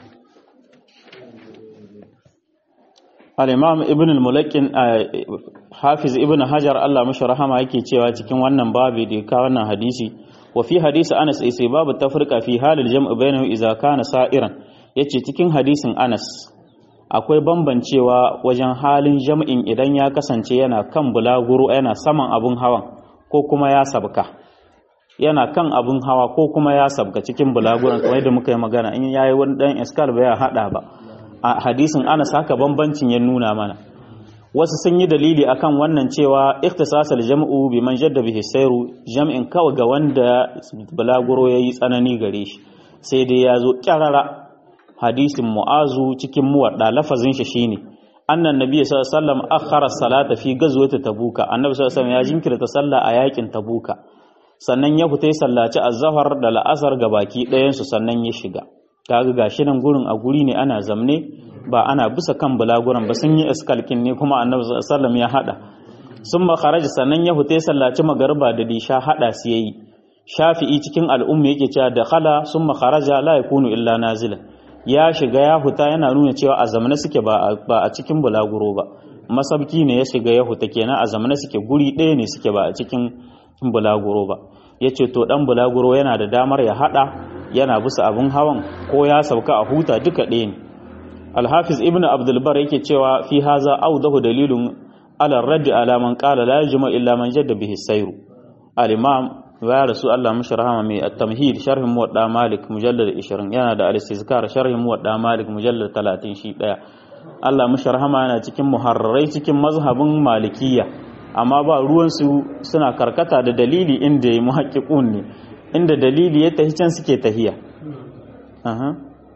al-imam ibn al-mulakin hafiz ibn hajar Allah mashi rahama yake cewa cikin wannan babu da ka wannan hadisi wa fi hadisi Anas sai babu tafrika fi halil jam'u bainahu idza kana sa'iran yace cikin hadisin Anas akwai bambancewa wajen halin jam'in idan ya kasance yana kan bulaguro yana saman abun hawan ko kuma ya sabka yana kan abun hawa ko kuma ya sabka cikin bulaguran kamar da muka yi magana in yayi wani dan iskal ba ya hada ba a hadisin Anas haka bambancin ya nuna mana wasu sun yi dalili akan wannan cewa ikhtisasal jam'u bi man jadda bihi sayru jam'in kawai ga wanda bulaguro yayi tsanani gare shi sai dai ya zo kyarara hadisin mu'azu cikin muwadda lafazin shi shine annan nabi sallallahu alaihi wasallam akhara salata fi ghazwati tabuka annabi sallallahu alaihi wasallam ya jinkirta sallah a yakin tabuka sannan ya fita sallaci az-zahar da la'asar ga baki ɗayan su sannan ya shiga kaga gashi nan gurin a guri ne ana zamne ba ana bisa kan bulaguran ba sun yi iskalkin ne kuma annabi sallam ya hada sun makaraji sannan ya hute sallaci magarba da disha hada su yayi shafi'i cikin al'umma yake cewa da khala sun makaraja la yakunu illa nazila ya shiga ya huta yana nuna cewa a zamana suke ba a cikin bulaguro ba masabki ne ya shiga ya huta kenan a zamana suke guri ɗaya ne suke ba a cikin bulaguro ba ya ce to ɗan bulaguro yana da damar ya haɗa yana bisa abin hawan ko ya sauka a huta duka ɗaya ne alhafiz ibn abdulbar yake cewa fi haza audahu dalilun ala raddi ala man qala la yajma illa man jadda bihi sayru al-imam ya rasu Allah mashi rahama mai at-tamhid sharhin muwadda malik mujallad 20 yana da al-istizkar sharhin muwadda malik mujallad 30 shi daya Allah mashi rahama yana cikin muharrarai cikin mazhabin malikiyya amma ba ruwan su suna karkata da dalili inda ya muhaqqiqun ne inda dalili ya tahi can suke tahiya aha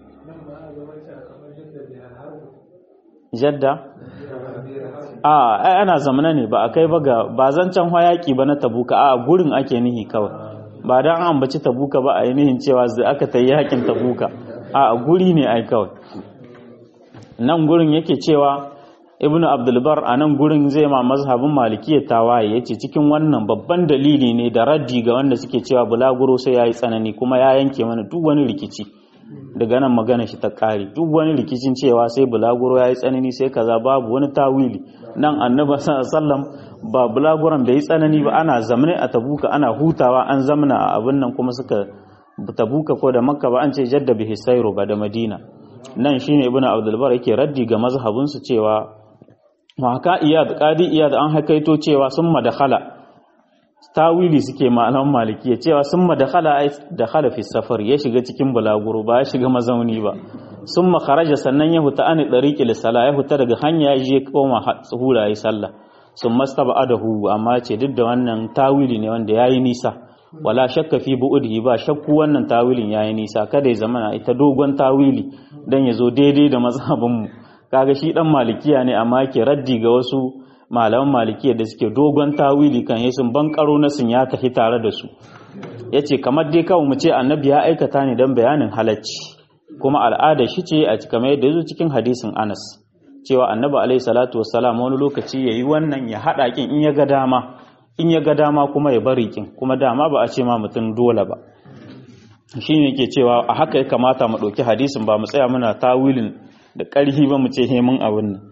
jadda a ai ana zamana ne ba a kai ba ga ba zancen hayaki ba na tabuka a gurin ake nihi kawai ba dan an ambaci tabuka ba a yi nihin cewa zai aka ta yakin tabuka a guri ne ai kawai nan gurin yake cewa ibnu abdulbar a nan gurin zai ma mazhabin malikiya tawaye yace cikin wannan babban dalili ne da raddi ga wanda suke cewa bulaguro sai yayi tsanani kuma ya yanke mana duk wani rikici daga nan magana shi ta kare duk wani rikicin cewa sai bulaguro yayi tsanani sai kaza babu wani tawili nan annabi sallam ba bulaguran bai tsanani ba ana zamne a tabuka ana hutawa an zamna a abin nan kuma suka tabuka ko da makka ba an ce jadda bihi sayru ba da madina nan shine ibnu abdul bar yake raddi ga mazhabin su cewa haka iyad qadi iyad an hakaito cewa sun madakhala tawili suke malaman malikiya cewa sun madakhala ai dakhala fi safar ya shiga cikin bulaguro ba ya shiga mazauni ba sun makaraja sannan ya huta ani ɗariƙi lissala ya huta daga hanya ya je koma hura yi sallah sun masta ba adahu amma ce duk da wannan tawili ne wanda ya yi nisa wala shakka fi bu'udhi ba shakku wannan tawilin ya yi nisa kada ya zama ita dogon tawili dan ya zo daidai da mazhabinmu kaga shi dan malikiya ne amma ke raddi ga wasu malaman malikiya da suke dogon tawili kan yi sun bankaro na sun ya tafi tare da su yace kamar dai kawai mu ce annabi ya aikata ne dan bayanin halacci kuma al'ada shi ce a kamar yadda yazo cikin hadisin Anas cewa Annabi alaihi salatu wassalam wani lokaci yayi wannan ya hada kin in ya ga dama in ya ga dama kuma ya bari kin kuma dama ba a ce ma mutum dole ba shine yake cewa a haka ya kamata mu dauki hadisin ba mu tsaya muna tawilin da ƙarfi ba mu ce he mun abin nan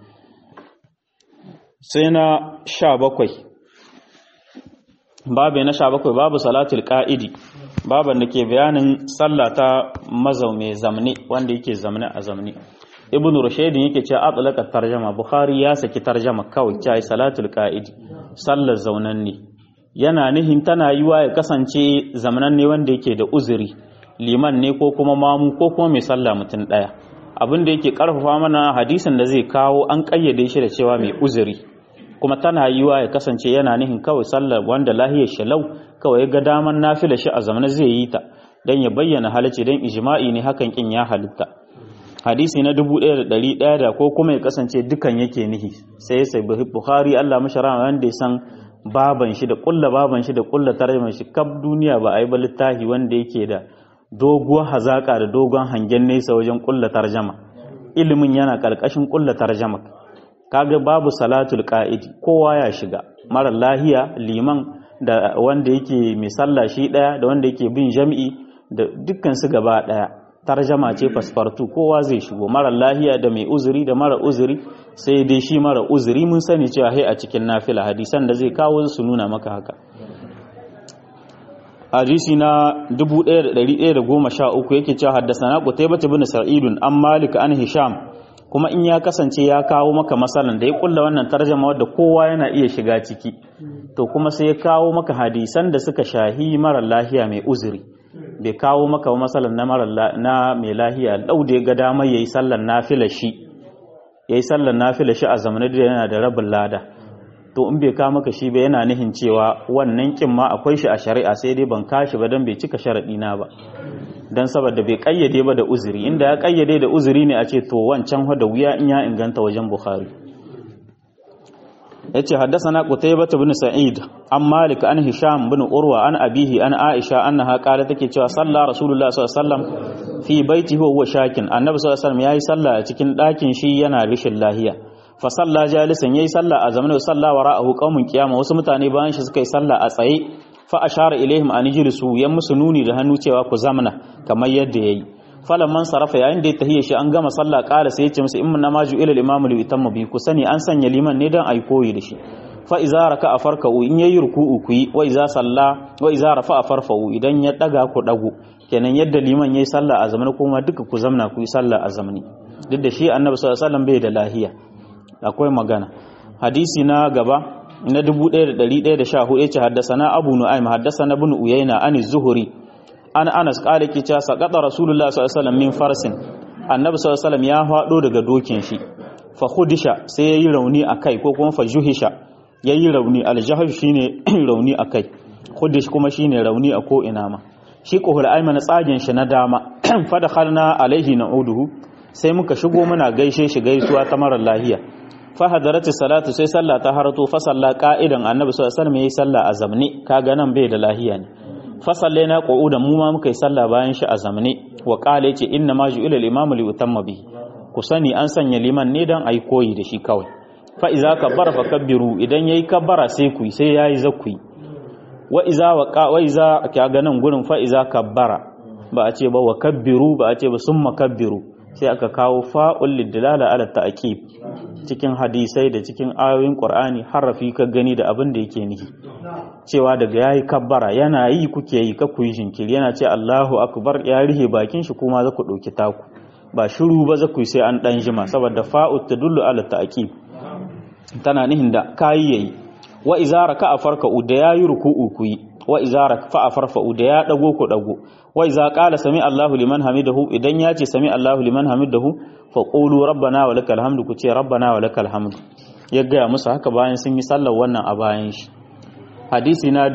sai na 17 babu na 17 babu salatul qa'idi baban da ke bayanin sallah ta mazau mai zamne wanda yake zamne a zamne ibn rushaydin yake cewa atlaka tarjama bukhari ya saki tarjama kawai cewa salatul qa'idi sallar zaunan ne yana nihin tana yiwa ya kasance zamanan ne wanda yake da uzuri liman ne ko kuma mamu ko kuma mai sallah mutum daya abin da yake karfafa mana hadisin da zai kawo an kayyade shi da cewa mai uzuri kuma tana yiwa ya kasance yana nihin kawai sallar wanda lahiyar shalau kawai ga daman nafila shi a zamana zai yi ta dan ya bayyana halacci dan ijma'i ne hakan kin ya halitta hadisi na 1100 da ko kuma ya kasance dukan yake nihi sai sai bukhari Allah mashara wanda ya san baban shi da kulla baban shi da kulla tarjuma shi kab duniya ba ai ba littafi wanda yake da doguwar hazaka da dogon hangen nesa wajen kulla tarjama ilimin yana karkashin kulla tarjama kaga babu salatul qa'idi kowa ya shiga mara lahiya liman da wanda yake mai sallah shi daya da wanda yake bin jami'i da dukkan su gaba daya tarjama ce fasfartu kowa zai shigo mara lahiya da mai uzuri da mara uzuri sai dai shi mara uzuri mun sani cewa hai a cikin nafila hadisan da zai kawo su nuna maka haka hadisi na 1113 yake cewa haddasana qutaybah ibn sa'id an malik an hisham kuma in ya kasance ya kawo maka masalan da ya kulla wannan tarjama wadda kowa yana iya shiga ciki to kuma sai ya kawo maka hadisan da suka shahi mara lahiya mai uzuri bai kawo maka masalan na mara na mai lahiya dau da ya ga damar yayi sallan nafila shi yayi sallan nafila shi a zamanin da yana da rabin lada to in bai kawo maka shi ba yana nihin cewa wannan kin ma akwai shi a shari'a sai dai ban kashi ba dan bai cika sharadi na ba dan saboda bai kayyade ba da uzuri inda ya kayyade da uzuri ne a ce to wancan da wuya in ya inganta wajen bukhari yace haddathana qutaybah ibn sa'id an malik an hisham ibn urwa an abihi an aisha annaha qalat take cewa salla rasulullah sallallahu alaihi wasallam fi baitihi huwa shakin annabi sallallahu alaihi wasallam yayi sallah a cikin dakin shi yana rishin lahiya fa salla jalisan yayi sallah a zamanin salla wara'ahu qaumun qiyama wasu mutane bayan shi suka yi sallah a tsaye fa ashara ilaihim an jilisu yan musu nuni da hannu cewa ku zamna kamar yadda yayi falan man sarafa yayin da ya tahiyya shi an gama sallah qala sai ya ce musu inna maju ila al-imamu li yutamma bi ku sani an sanya liman ne dan ai koyi da shi fa iza raka farka'u in yayi ruku'u ku yi wa iza salla wa iza rafa farfa'u idan ya daga ku dago kenan yadda liman yayi sallah a zamanin kuma duka ku zamna ku yi sallah a zamani duk da shi annabi sallallahu alaihi wasallam bai da lahiya akwai magana hadisi na gaba na 1114 yace haddasana abu nu'aym haddasana ibn uyayna an zuhuri an anas kala ki ta saqata rasulullah sallallahu alaihi wasallam min farsin annabi sallallahu alaihi wasallam ya fado daga dokin shi fa khudisha sai yayi rauni akai ko kuma fa juhisha yayi rauni aljahsh shine rauni akai khudish kuma shine rauni a ko ina ma shi kohul ayman tsagen shi na dama fa dakhalna alaihi na'uduhu sai muka shigo muna gaishe shi gaisuwa ta marar lahiya fa hadarati salatu sai sallah ta harato fa salla qa'idan annabi sallallahu alaihi wasallam yayi sallah a zamne kaga nan bai da lahiya ne fa sallaina qu'udan mu ma muka yi sallah bayan shi a zamne wa qala yace inna ma ju'ila al-imamu li utamma bihi ku sani an sanya liman ne dan ai koyi da shi kawai fa iza kabbara fa kabbiru idan yayi kabbara sai ku sai yayi zakui wa iza wa wa iza kaga nan gurin fa iza kabbara ba a ce ba wa kabbiru ba a ce ba summa kabbiru sai aka kawo fa'ul lidlala ala ta'qib cikin hadisai da cikin ayoyin Qur'ani harafi ka gani da abin da yake nihi cewa daga yayi kabbara yana yi kuke yi ka ku yi jinkiri yana ce Allahu akbar ya rihe bakin shi kuma za ku dauki taku ba shiru ba za ku yi sai an dan jima saboda fa'u tadullu ala ta'qib tana nihin da kayi yayi wa iza raka'a farka'u da yayi ruku'u ku yi wa iza raka'a farfa'u da ya dago ku dago wa iza qala sami Allahu liman hamidahu idan ya ce sami Allahu liman hamidahu fa qulu rabbana wa lakal hamdu ku ce rabbana wa lakal hamdu ya gaya musu haka bayan sun yi sallar wannan a bayan shi hadisi na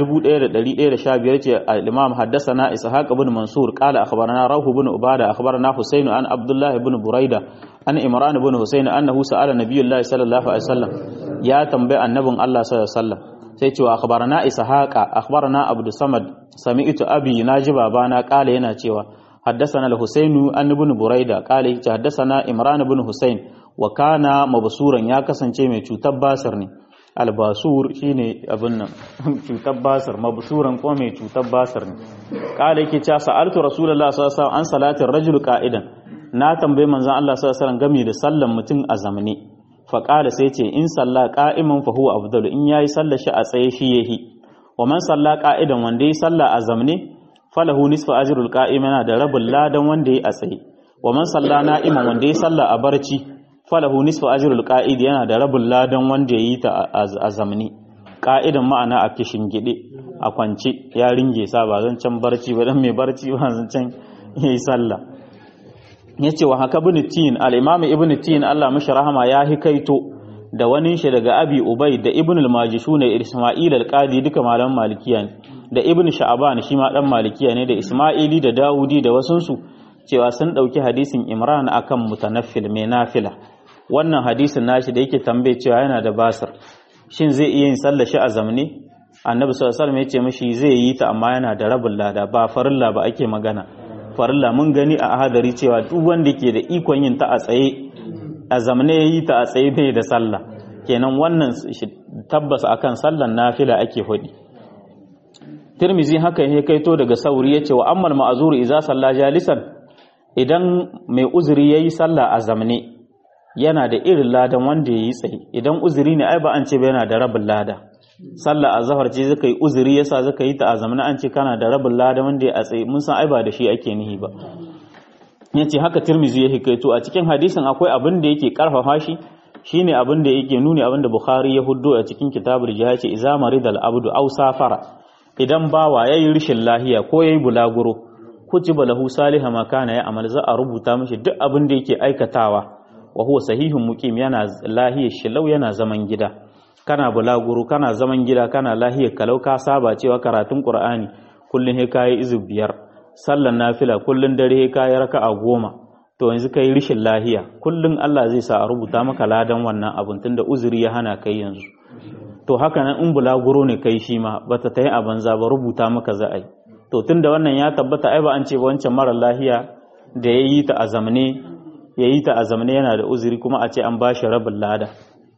1115 ce al-imam haddathana ishaq ibn mansur qala akhbarana rahu ibn ubada akhbarana husayn an abdullah ibn buraida an imran ibn husayn annahu sa'ala nabiyullah sallallahu alaihi wasallam ya tambayi annabin Allah sallallahu alaihi wasallam sai cewa akhbarana ishaqa akhbarana abdu samad sami'tu abi naji babana qala yana cewa haddathana al-husayn an ibn buraida qala yace haddathana imran ibn husayn wa kana mabsuran ya kasance mai cutar basir ne albasur shine abin nan cutar basir mabsuran ko mai cutar basir ne qala yake cewa sa'altu rasulullahi sallallahu alaihi wasallam an salatin rajul qa'idan na tambayi manzon Allah sallallahu alaihi wasallam game da sallan mutum a zamane fa qala sai ce in salla qa'iman fa huwa afdalu in yayi sallar shi a tsaye shi yahi wa man salla qa'idan wanda yayi salla a zamane falahu nisfu ajrul qa'im yana da rabul ladan wanda yayi a tsaye wa man salla na'iman wanda yayi salla a barci falahu nisfu ajrul qa'id yana da rabul ladan wanda yayi ta a zamani qa'idan ma'ana a kishin gide a kwance ya ringe sa ba zan can barci ba dan mai barci ba zan can yayi sallah yace wa haka ibn tin al-imam ibn tin Allah mishi rahama ya hikaito da wani shi daga abi ubay da ibn al-majishun da isma'il al-qadi duka malaman malikiya ne da ibn sha'ban shi ma dan malikiya ne da isma'ili da dawudi da wasunsu cewa sun dauki hadisin imran akan mutanaffil mai nafila wannan hadisin nashi da yake tambaye cewa yana da basir shin zai iya yin sallar shi a zamne annabi sallallahu alaihi wasallam ya ce mishi zai yi ta amma yana da rabin lada ba farilla ba ake magana farilla mun gani a hadari cewa duk wanda ke da ikon yin ta a tsaye a zamne yi ta a tsaye bai da sallah kenan wannan tabbas akan sallan nafila ake hudi Tirmizi haka ya kaito daga sauri yace wa ammal ma'zuru idza salla jalisan idan mai uzuri yayi sallah a zamne yana da irin ladan wanda yayi tsaye idan uzuri ne ai ba an ce ba yana da rabin lada sallah azhar ce zaka yi uzuri yasa zaka yi ta a zamne an ce kana da rabin lada wanda ya a tsaye mun san ai ba da shi ake nihi ba yace haka Tirmizi ya kaito a cikin hadisin akwai abin da yake karfafa shi shine abin da yake nuni abin da Bukhari ya huddo a cikin kitabul jihad ce iza maridal abdu aw safara idan bawa yayi rishin lahiya ko yayi bulaguro kutiba lahu salihan ma kana ya amal za a rubuta mishi duk abin da yake aikatawa wa huwa sahihun muqim yana lahiyar shilau yana zaman gida kana bulaguro kana zaman gida kana lahiyar kalau ka saba cewa karatun qur'ani kullun he kai izu biyar sallan nafila kullun dare he kai raka'a goma to yanzu kai rishin lahiya kullun Allah zai sa a rubuta maka ladan wannan abun tunda uzuri ya hana kai yanzu to haka nan in bulaguro ne kai shi ma bata ta yi a banza ba rubuta maka za a yi to tunda wannan ya tabbata ai ba an ce ba wancan mara lahiya da ya yi ta a zamne ya yi ta a zamne yana da uzuri kuma a ce an ba shi rabin lada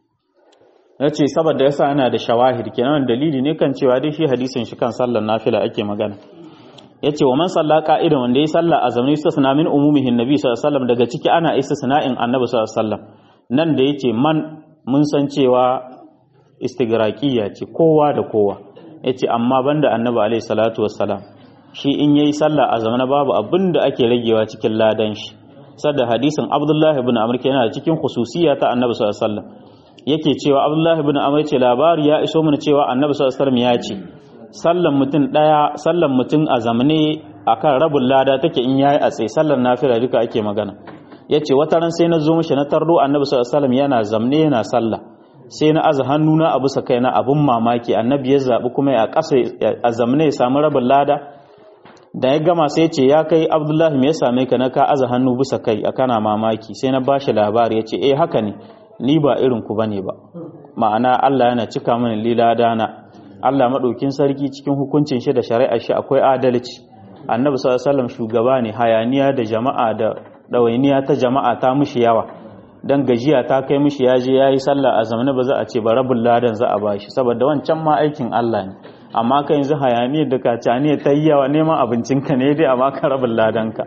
ya ce saboda yasa ana da shawahid kenan dalili ne kan cewa dai shi hadisin shi kan sallar nafila ake magana ya ce wa man salla ka'idan wanda ya salla a zamne istisna min umumihin nabi sallallahu alaihi wasallam daga ciki ana istisna'in annabi sallallahu alaihi wasallam nan da yace man mun san cewa istigraqiya ce kowa da kowa yace amma banda annabi alaihi salatu wassalam shi in yayi sallah a zamana babu abin da ake ragewa cikin ladan shi sadda hadisin abdullahi ibn amr yana cikin khususiyya ta annabi sallallahu alaihi wasallam yake cewa abdullahi ibn amr ce labari ya iso mana cewa annabi sallallahu alaihi wasallam ya ce sallan mutum daya sallan mutum a zamane akan rabin lada take in yayi a tsaye sallan nafila duka ake magana yace wata ran sai na zo mishi na tarro annabi sallallahu alaihi wasallam yana zamne yana sallah sai na aza hannuna a bisa kaina abun mamaki annabi ya zabi kuma ya kasa a zamne ya samu rabin lada da ya gama sai ce ya kai abdullahi me ya same ka na ka aza hannu bisa kai a kana mamaki sai na bashi labari ya ce eh haka ne ni ba irin ku bane ba ma'ana Allah yana cika mini liladana Allah madaukin sarki cikin hukuncin shi da shari'ar shi akwai adalci annabi sallallahu alaihi wasallam shugaba ne hayaniya da jama'a da dawainiya ta jama'a ta mishi yawa dan gajiya ta kai mishi ya je yayi sallah a zamanin ba za a ce ba rabul ladan za a bashi saboda wancan ma aikin Allah ne amma ka yanzu hayaniyar da kacaniya ta yi yawa neman abincinka ne dai amma ka rabin ladanka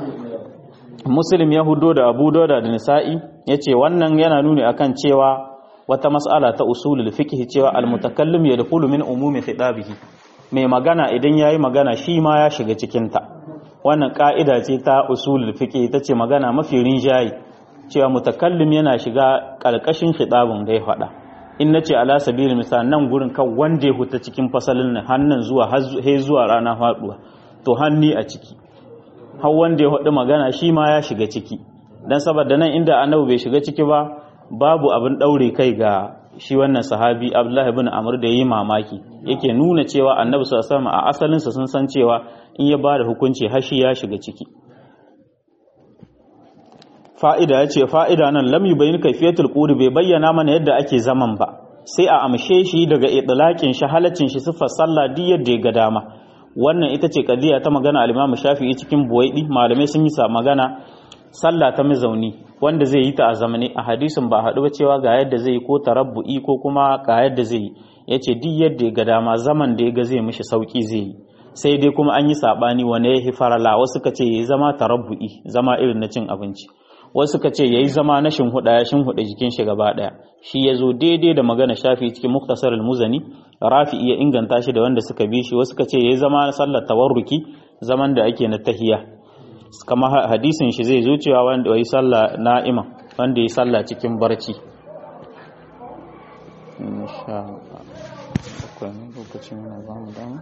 muslim ya hudo da abu dauda da nisa'i ya ce wannan yana nuni akan cewa wata mas'ala ta usulul fiqh cewa almutakallim yadkhulu min umumi khitabihi mai magana idan yayi magana shi ma ya shiga cikin ta wannan ka'ida ce ta usulul fiqh ta ce magana mafi rinjayi cewa mutakallim yana shiga kalkashin khitabun da ya faɗa in na ce ala sabilin misal nan gurin kan wanda ya huta cikin fasalin nan hannun zuwa he zuwa rana faduwa to hanni a ciki har wanda ya hudu magana shi ma ya shiga ciki dan saboda nan inda annabi bai shiga ciki ba babu abin daure kai ga shi wannan sahabi abdullahi ibn amr da yayi mamaki yake nuna cewa annabi sallallahu alaihi wasallam a asalin sa sun san cewa in ya bada hukunci har shi ya shiga ciki fa'ida ya ce fa'ida nan lam yi bayin kaifiyatul ƙuri bai bayyana mana yadda ake zaman ba sai a amshe shi daga itilakin shi halaccin shi siffar sallah duk yadda ya ga dama wannan ita ce kadiya ta magana al-Imam Shafi'i cikin buwaidi malamai sun yi sa magana sallah ta mazauni wanda zai yi ta a zamani a hadisin ba haɗu ba cewa ga yadda zai yi ko tarabbu'i ko kuma ga yadda zai yi yace duk yadda ya ga dama zaman da ya ga zai mishi sauki zai yi sai dai kuma an yi sabani wane ya farala wasu ka ce yayi zama tarabbu'i zama irin na cin abinci wasu ka ce yayi zama na shinhuda ya shinhuda jikin shi gaba daya shi ya zo daidai da magana shafi cikin muktasar al-muzani rafi iya inganta shi da wanda suka bi shi wasu ka ce yayi zama na sallar tawarruki zaman da ake na tahiya kama hadisin shi zai zo cewa wanda yayi sallah na'ima wanda yayi sallah cikin barci insha Allah akwai lokacin yana ba mu dama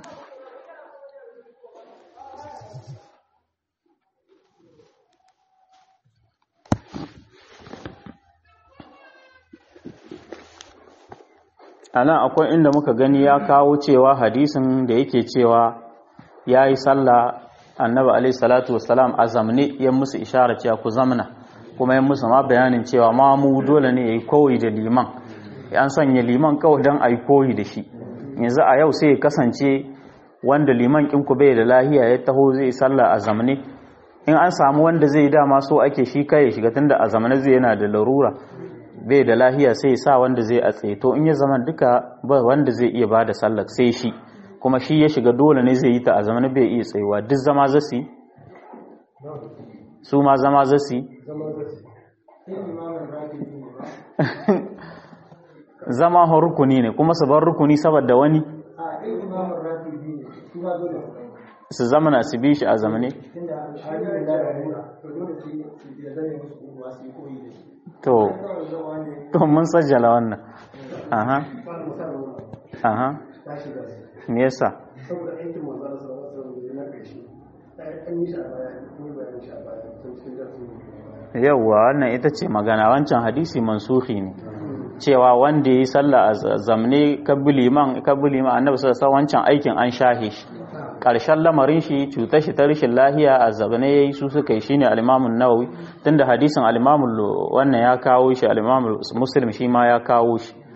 a nan akwai inda muka gani ya kawo cewa hadisin da yake cewa ya yi sallah annabi alaihi salatu wasalam a zamne ya musu ishara cewa ku zamna kuma ya musu ma bayanin cewa ma mu dole ne ya yi koyi da liman an sanya liman kawai don a yi koyi da shi yanzu a yau sai ya kasance wanda liman ku bai da lahiya ya taho zai sallah a zamne in an samu wanda zai dama so ake shi kai ya shiga tunda a zamne zai yana da larura bai da lahiya sai sa wanda zai a tsaye to in ya zama duka ba wanda zai iya bada sallar sai shi kuma shi ya shiga dole ne zai yi ta a zaman bai iya tsayuwa duk zama zasi su ma zama zasi zama rukuni ne kuma su bar rukuni saboda wani su zamana su bi shi a zamane to to mun sajjala wannan aha aha me yasa saboda aikin manzo Allah sallallahu alaihi wasallam na kashi an yi shi a baya an yi bayanin shi a baya tun cikin darsin yawwa wannan ita ce magana wancan hadisi mansuhi ne cewa wanda yi sallah a zamne kabili man kabili man annabi sallallahu alaihi wancan aikin an shahe shi karshen lamarin shi cutar shi ta rashin lahiya a zabane yayi su suka yi shine al-Imam an-Nawawi tunda hadisin al-Imam wannan ya kawo shi al-Imam Muslim shi ma ya kawo shi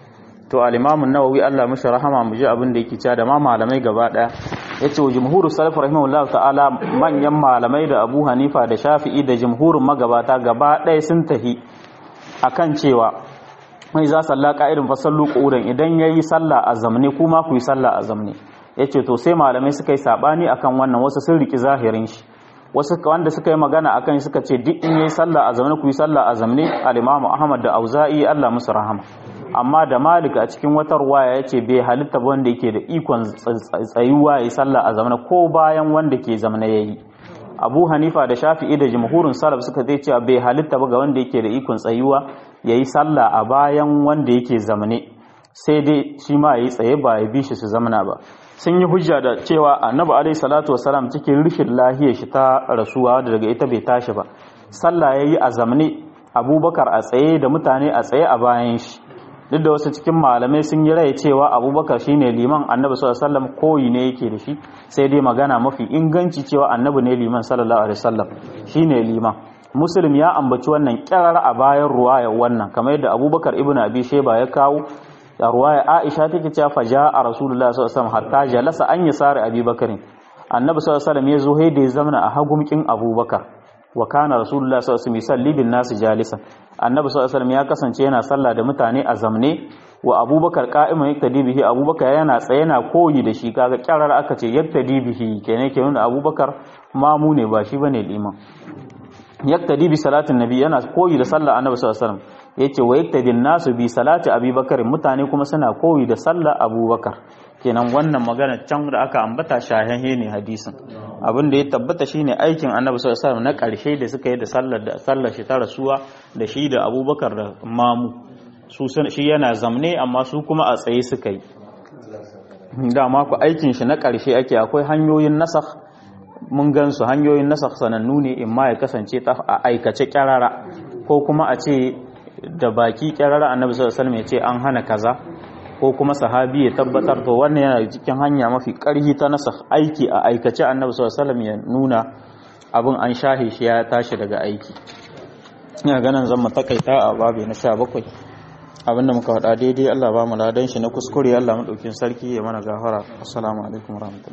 to al-imam an-nawawi Allah mishi rahama mu ji abin da yake cewa da ma malamai gaba daya yace wa jumhurus salaf rahimahullahu ta'ala manyan malamai da Abu Hanifa da Shafi'i da jumhurin magabata gaba daya sun tahi akan cewa mai za salla ka'idin fasallu qu'udan idan yayi sallah a zamne kuma ku yi sallah a zamne yace to sai malamai suka yi sabani akan wannan wasu sun riki zahirin shi wasu wanda suka yi magana akan suka ce duk in yayi sallah a zamne ku yi sallah a zamne al-Imam Ahmad da Auza'i Allah musu rahama amma da Malik a cikin wata ruwaya yace bai halitta ba wanda yake da ikon tsayuwa yayi sallah a zamne ko bayan wanda ke zamne yayi Abu Hanifa da Shafi'i da jumhurin salaf suka zai cewa bai halitta ba ga wanda yake da ikon tsayuwa yayi sallah a bayan wanda yake zamne sai dai shi ma yayi tsaye ba ya bi shi su zamana ba sun yi hujja da cewa annabi alaihi salatu wasalam cikin rishin lahiyar shi ta rasuwa da daga ita bai tashi ba sallah yayi a zamne abubakar a tsaye da mutane a tsaye a bayan shi duk da wasu cikin malamai sun yi rai cewa abubakar shine liman annabi sallallahu alaihi wasallam koyi ne yake da shi sai dai magana mafi inganci cewa annabi ne liman sallallahu alaihi wasallam shine liman muslim ya ambaci wannan kirar a bayan ruwayar wannan kamar yadda abubakar ibnu abi sheba ya kawo a ruwaya aisha take cewa fa a rasulullah sallallahu alaihi wasallam hatta jalasa an yasari abubakar annabi sallallahu alaihi wasallam ya zo da ya zamana a hagumkin abubakar wa kana rasulullah sallallahu alaihi wasallam yusalli bin nas jalisan annabi sallallahu alaihi wasallam ya kasance yana sallah da mutane a zamne wa abubakar qa'iman yaktadi bihi abubakar yana tsaye yana koyi da shi kaga kyarar aka ce yaktadi bihi kenan ke nuna abubakar mamu ne ba shi bane liman yaktadi bi salatin nabi yana koyi da sallah annabi sallallahu alaihi wasallam yace wa yaktadi nasu bi salati abubakar mutane kuma suna koyi da sallah abubakar kenan wannan magana can da aka ambata shahahe ne hadisin abin da ya tabbata shine aikin annabi sallallahu alaihi wasallam na karshe da suka yi da sallar da sallar shi ta rasuwa da shi da abubakar da mamu su shi yana zamne amma su kuma a tsaye suka yi dama ku aikin shi na karshe ake akwai hanyoyin nasakh mun gan su hanyoyin nasakh sanannu ne in ma ya kasance ta a aikace kyarara ko kuma a ce da baki kyarara annabi sallallahu alaihi wasallam ya ce an hana kaza ko kuma sahabi ya tabbatar to wannan yana cikin hanya mafi karhi ta nasa aiki a aikace annabi sallallahu alaihi wasallam ya nuna abin an shahe shi ya tashi daga aiki ina ganin zan mu takaita a babu na 17 abinda muka faɗa daidai Allah ba mu ladan shi na kuskure Allah madaukin sarki ya mana gafara assalamu alaikum warahmatullahi